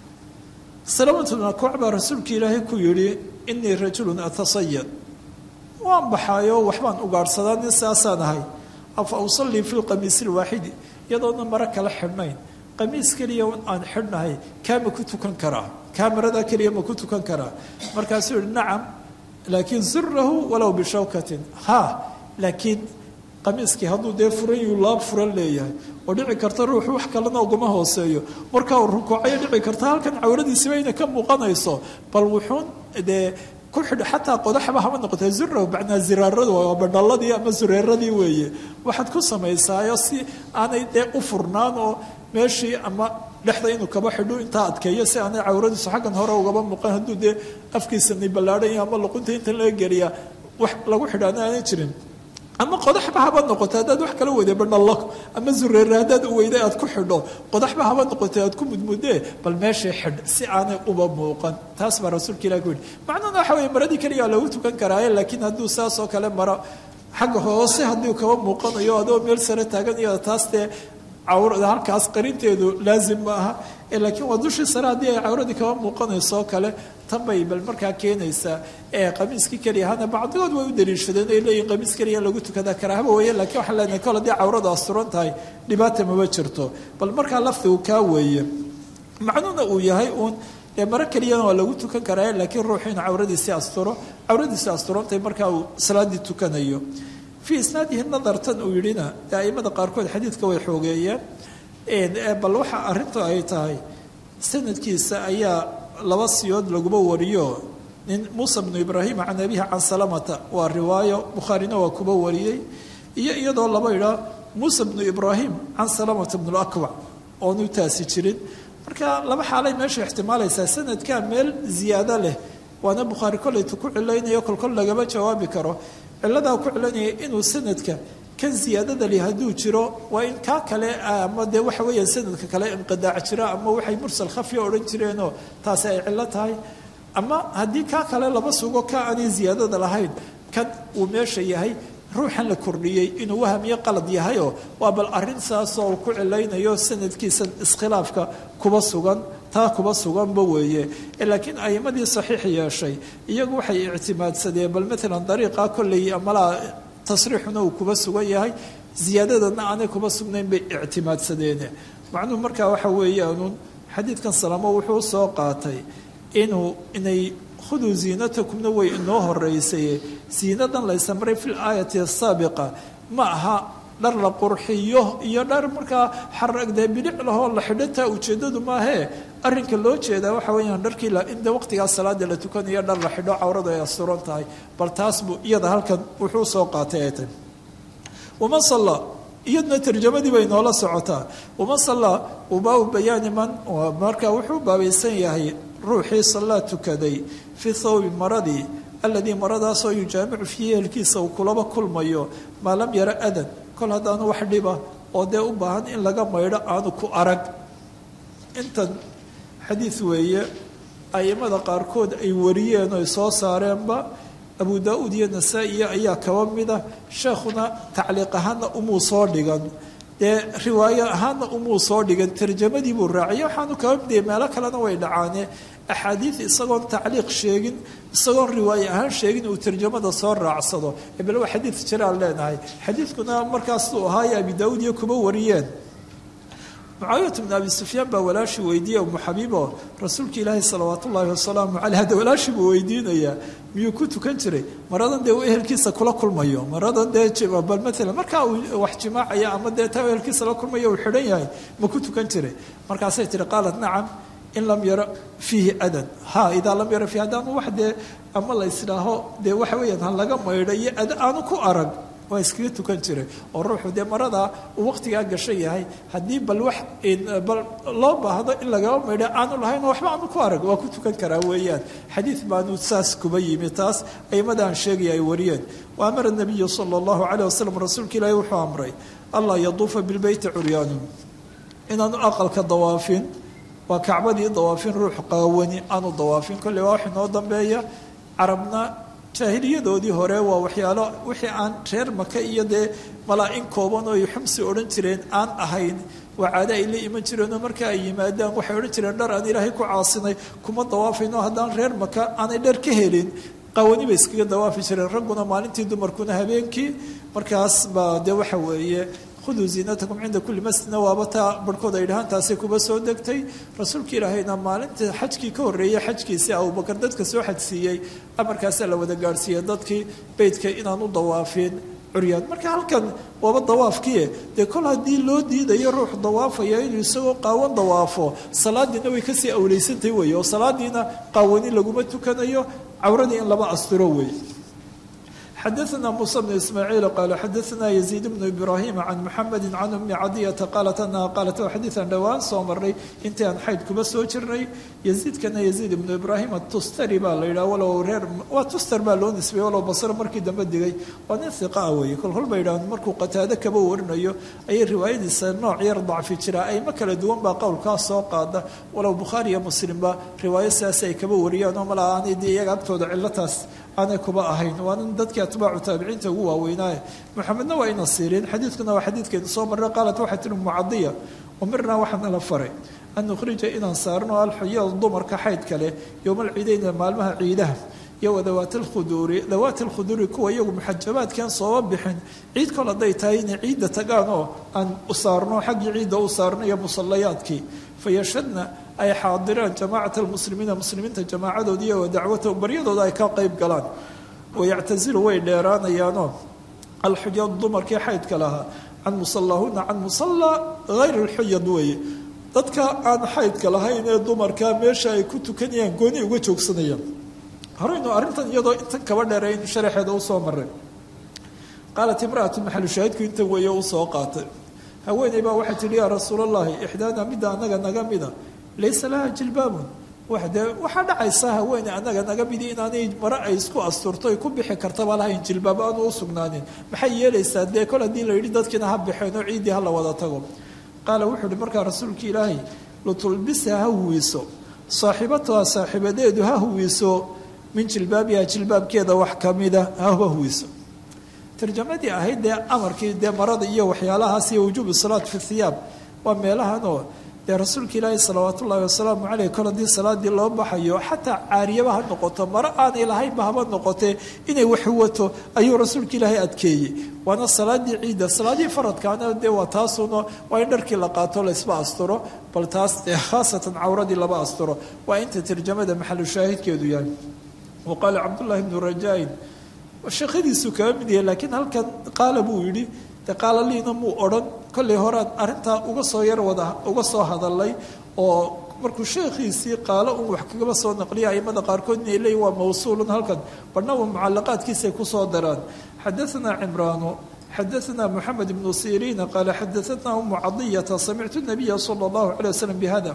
salamatu bn akwac baa rasuulka ilaahay ku yidhi inii rajulun atasayad waan baxaayo waxbaan ugaadhsadaa nin saasaan ahay afa usallii fi lqamiisi lwaaxidi iyadoona maro kala xidhnayn qamiis keliya aan xidhnahay kaa ma ku tukan karaa kaa maradaa keliya ma ku tukan karaa markaasuu yihi nacam laakiin zurahu walow bishawkatin ha laakiin qamiiskii hadduu dee furan yuu laab furan leeyahay oo dhici karta ruuxu wax kalena uguma hooseeyo markaa uu rukuucayo dhici karta halkan cawradiisiba inay ka muuqanayso bal wuxuun dee ku xidh xataa qodaxba hama noqotee zurahu macnaa ziraaradu waa badhalladii ama zureeradii weeye waxaad ku samaysaayo si aanay dee u furnaan oo meeshii ama dhexda inuu kaba xidho intaa adkeeyo si aanay cawradiisu xaggan hore ugaba muuqan hadduu dee afkiisani ballaadhan yahay ama luqunta intan laga geliyaa wax lagu xidhaana aanay jirin ama qodaxba haba noqoto haddaad wax kala weyday badhallo ama zureere haddaad u weyday aad ku xidho qodaxba haba noqotay aad ku mudmudee bal meeshii xidh si aanay uba muuqan taas baa rasuulka ilah ku yidhi macnuhuna waxa weye maradii keliyaa lagu tukan karaaye laakiin hadduu saas oo kale maro xagga hoose haddii kaba muuqanayo adoo meel sare taagan iyo taas dee cawrada halkaas qarinteedu laazim ma aha laakiin waa dushii sare haddii ay cawradii kaba muuqanayso kale tan bay bal markaa keenaysaa ee qamiiskii keliya hana bacdigood way u daliishadeen ay leeyihin qamiis keliya lagu tukadaa karaahaba weeye lakiin waxaan leenahay kol haddii cawradu asturan tahay dhibaata maba jirto bal markaa lafdigu kaa weeye macnuhuna uu yahay uun dee maro keliyana waa lagu tukan karaa laakiin ruuxu in cawradiisii asturo cawradiisii asturantahay markaa uu salaadii tukanayo fii isnaadihi nadartan uu yidhina aimada qaarkood xadiidka way xoogeeyeen bal waxa arrintu ay tahay sanadkiisa ayaa laba siyood laguma wariyo nin muusa bnu ibraahim can abihi can salamata waa riwaayo bukhaarina waa kuba wariyey iyo iyadoo laba idhaa muusa bnu ibraahim can salamata bnu lakwac oonu taasi jirin marka laba xaalay meesha ixtimaalaysaa sanadkaa meel ziyaado leh waana bukhaari koleyta ku cilaynayo kolkol lagama jawaabi karo ciladaa ku cilaynaya inuu sanadka kan ziyaadada li hadduu jiro waa in kaa kale ama dee waxa weeya sanadka kale inqidaac jira ama waxay mursal khafya odhan jireenoo taasi ay cillo tahay ama haddii kaa kale laba sugo ka aanay ziyaadada lahayn kan uu meesha yahay ruuxan la kordhiyey inuu wahamiyo qalad yahayoo waa bal arrin saasoo ku cilaynayo sanadkiisa iskhilaafka kuba sugan taa kuba suganba weeye laakiin a'imadii saxiix yeeshay iyagu waxay ictimaadsadeen bal maalan dariiqa kolley amalaa tasriixuna uu kuba sugan yahay ziyaadadana aanay kuba sugnayn bay ictimaadsadeen macnuhu markaa waxa weeyaanuun xadiidkan salaamo wuxuu soo qaatay inuu inay khuduu ziinatakumna way inoo horeysaye ziinadan laysamray fi laayati asaabiqa ma aha dhar la qurxiyo iyo dhar markaa xaragdee bidhic lahoo la xidho taa ujeeddadu maahee arrinka loo jeedaa waxa weeyaan dharkii inta waqtigaas salaada la tukanayo dhar la xidho cawradu ay asturan tahay bal taas buu iyada halkan wuxuu soo qaatay ay tahy waman salla iyaduna tarjamadii bay noola socotaa waman salla ubaa bayaani man marka wuxuu baabaysan yahay ruuxii sallaa tukaday fii thawbi maradii aladii maradaasoo yujaamicu fiihi ehelkiisa uu kulaba kulmayo maa lam yara adan kol haddaanu wax dhiba oo dee u baahan in laga maydho aanu ku arag intan xadiid weeye aimada qaarkood ay wariyeen oo ay soo saareenba abu daa-uud iyo nasaa-iya ayaa kaba mida sheekhuna tacliiq ahaana umuu soo dhigan dee riwaayo ahaana umuu soo dhigan tarjamadii buu raaciya waxaanu kaba midaya meelo kalena way dhacaane axaadiid isagoon tacliiq sheegin isagoon riwaaye ahaan sheegin uu tarjamada soo raacsado bal waa xadiid jiraan leenahay xadiidkuna markaasuu ahaaye abi daa-uud iyo kuba wariyeen mucaawiyat bn abi sufyaan baa walaashi weydiiye umu xabiibo rasuulka ilaahi salawaat ullaahi wasalaamu caleyh hadda walaashi buu weydiinayaa miyuu ku tukan jiray maradan dee uu ehelkiisa kula kulmayo maradan dee bal maalan markaa uu wax jimaacaya ama dee taa ehelkiisa la kulmayo uu xidhan yahay ma ku tukan jiray markaasay tihi qaalat nacam in lam yara fiihi adan ha idaa lam yara fiihi haddaanu wax dee ama la ysdhaaho dee waxa weeyaan ha laga maydho iyo ada aanu ku arag waa iskaga tukan jiray oo ruuxu dee maradaa uu waqtigaa gashan yahay haddii bal wax bal loo baahdo in lagaba maydho aanu lahayn waxba aanu ku arag waa ku tukan karaa weeyaan xadiid baanu saas kuba yimi taas aimadaan sheegaya ay wariyeen wa amara nabiyu sala allahu caleyh wasalam rasuulka ilaahi wuxuu amray allah yaduufa bilbeyti curyaanu inaanu aqalka dawaafin waa kacbadii dawaafin ruux qaawani aanu dawaafin kolley waa wax inoo dambeeya carabna jaahiliyadoodii hore waa waxyaalo wixii aan reer maka iyo dee malaa-in kooban oo ay xumsi odhan jireen aan ahayn waa caado ay la iman jireenoo marka ay yimaadaan waxay odhan jireen dhar aan ilaahay ku caasinay kuma dawaafayno haddaan reer maka aanay dhar ka helin qaawani bay iskaga dawaafi jireen ragguna maalintii dumarkuna habeenkii markaas baa dee waxa weeye khuduu ziinatakum cinda kulli masjidna waaba taa barhkood ay dhahaan taasay kuba soo degtay rasuulka ilaahayna maalinta xajkii ka horreeyey xajkiisii abubakar dadka soo xajsiiyey amarkaasaa la wada gaadhsiiyey dadkii beytka inaan u dawaafin curyaan marka halkan waaba dawaafkiie dee kol haddii loo diidayo ruux dawaafaya inuu isagoo qaawan dawaafo salaadiina way kasii awleysantahy wey oo salaadiina qaawani laguma tukanayo cawradii in laba asturo wey xadaثna muسى بن ismاعيiل qال xadaثna يزيد بن إبراhيم عن محamد عن أmi cadيةa qاaلت أنha qاaلت xadiiثan dhowaan soo maray intii aan xayd kuba soo jirnay يزيidkana يزيد بن إبراhيم atustari baa la yidhah walow reer waa tuster baa loo nisbeyey walow basro markii dambe digay waa nin hiqaa weeye kol kol ba yidhahan markuu qataado kaba warinayo ayay riwaayadiisa nooc yar dacfi jiraa ayma kala duwan baa qowlkaas soo qaada walow bukhaari iyo muslimba riwaayo sidaas ay kaba wariyaan oo malaa aanay dee iyaga agtooda cilataas aanay kuba ahayn waa nin dadkii atbaacu taabiciinta ugu waaweynaaye maxamedna waa ina siireen xadiidkuna waa xadiidkeedu soo marray qaalat waxay tihi mucadiya umirnaa waxaana la faray an nukhrija inaan saarno alxuyada dumarka xaydka leh yowma alciideyna maalmaha ciidaha iyo wadawaati lkhuduuri dawaati lkhuduuri kuwa iyagu muxajabaadkan sooba bixin ciid kol hadday tahay inay ciidda tagaan oo aan u saarno xaggii ciidda u saarno iyo musallayaadkii fayashadna ay xaadiraan jamaacata almuslimiina muslimiinta jamaacadoodi iyo wa dacwatahu baryadooda ay ka qayb galaan wayactasilu way dheeraanayaanoo alxuyad dumarkii xaydka lahaa can musallahuna can musallaa hayr alxuyad weeye dadka aan xaydka lahayn ee dumarka meesha ay ku tukanayaan gooni uga joogsanayaan horeynu arrintan iyadoo intan kaba dheerayn sharaxeeda usoo maray qaalat imraatu maxalu shaahidku inta weeye usoo qaatay haweeney baa waxay tihi yaa rasuulallahi ixdaana midda anaga naga mida laysa laha jilbaabun de waxaa dhacaysa haweeney anaga naga midi inaanay mare ay isku asturto ay ku bixi kartaba lahayn jilbaab aanu u sugnaanin maxay yeelaysaa dee kol haddii la yidhi dadkiina ha baxeen oo ciiddii hala wada tago qaala wuxuu ihi markaa rasuulka ilaahay lutulbisa ha huwiso saaxibatuha saaxiibadeedu ha huwiso min jilbaabiha jilbaabkeeda wax kamida haba huwiso tarjamadii ahayd dee amarkii dee marada iyo waxyaalahaas iyo wujuubu salaat fi thiyaab waa meelahanoo dee rasuulka ilaahi salawaat ullaahi wasalaamu caleyh kol haddii salaadii loo baxayo xataa caariyaba ha noqoto maro aanay lahaynba haba noqotee inay waxwato ayuu rasuulka ilaahay adkeeyey waana salaadii ciidda salaadii faradkaana dee waa taasuna waa in dharkii la qaato laysba asturo bal taas dee khaasatan cawradii laba asturo waa inta tarjamada maxalu shaahidkeedu yahay wa qaala cabdullaahi bnu rajaain sheekhadiisu kaga mid yahay laakiin halkan qaala buu yidhi de qaala liina muu odhan kollay horaan arrintaa uga soo yar wada uga soo hadalay oo markuu sheekhiisii qaalo un wax kagaba soo naqliya aimada qaarkood inay leeyihin waa mawsuulun halkan badhnaba mucalaqaadkiisay kusoo daraan xadaanaa cimraanu xadaanaa moxamed ibnu siriina qaala xadaanaa umu cadiyata samictu nabiya sala allahu calay wasalam bihada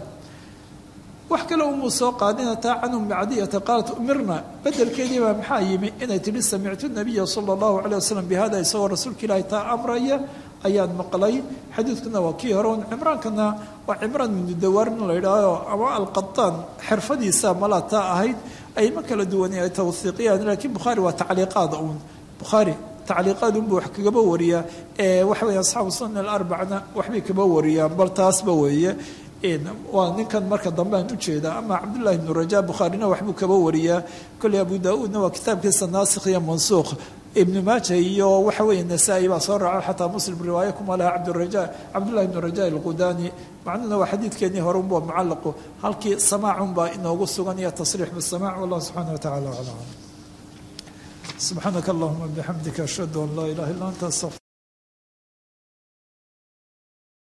wax kale umuu soo qaadina taa can ummi cadiyata qaalat umirna bedelkeedii baa maxaa yimi inay tidhi samictu nabiya sala allahu calay wasalam bihada isagoo rasuulka ilaahi taa amraya ayaan maqlay xadiidkuna waa kii hore un cimraankana waa cimraan mududawar in la yidhaaho ama alqataan xirfadiisa malaa taa ahayd ayma kala duwan ay tawhiiqiyaan laakiin bukhaari waa tacliiqaad uun bukhaari tacliiqaad unbuu wax kagaba wariyaa ee waxa weeye asxaabu sunan alarbacna waxbay kaba wariyaan bal taasba weeye waa ninkan marka dambe aan ujeedaa ama cabdullahi ibnu rajaa bukhaarina waxbuu kaba wariyaa kolley abu daa-uudna waa kitaabkiisa naasikh iyo mansuuq ibnu maaja iyo waxa weeye nasaa-i baa soo raaco xataa muslim riwaaye kuma laha cabdiraja cabdullahi ibnu raja alqudani macnuhuna waa xadiidkeenii hore unba mucallaqu halkii samaacunbaa inoogu sugan iyo tasriix bisamac wallah subxaana wa tacala aclam subxaanaka allahuma bixamdika ashhadu an laa ilaha illa anta astaqfir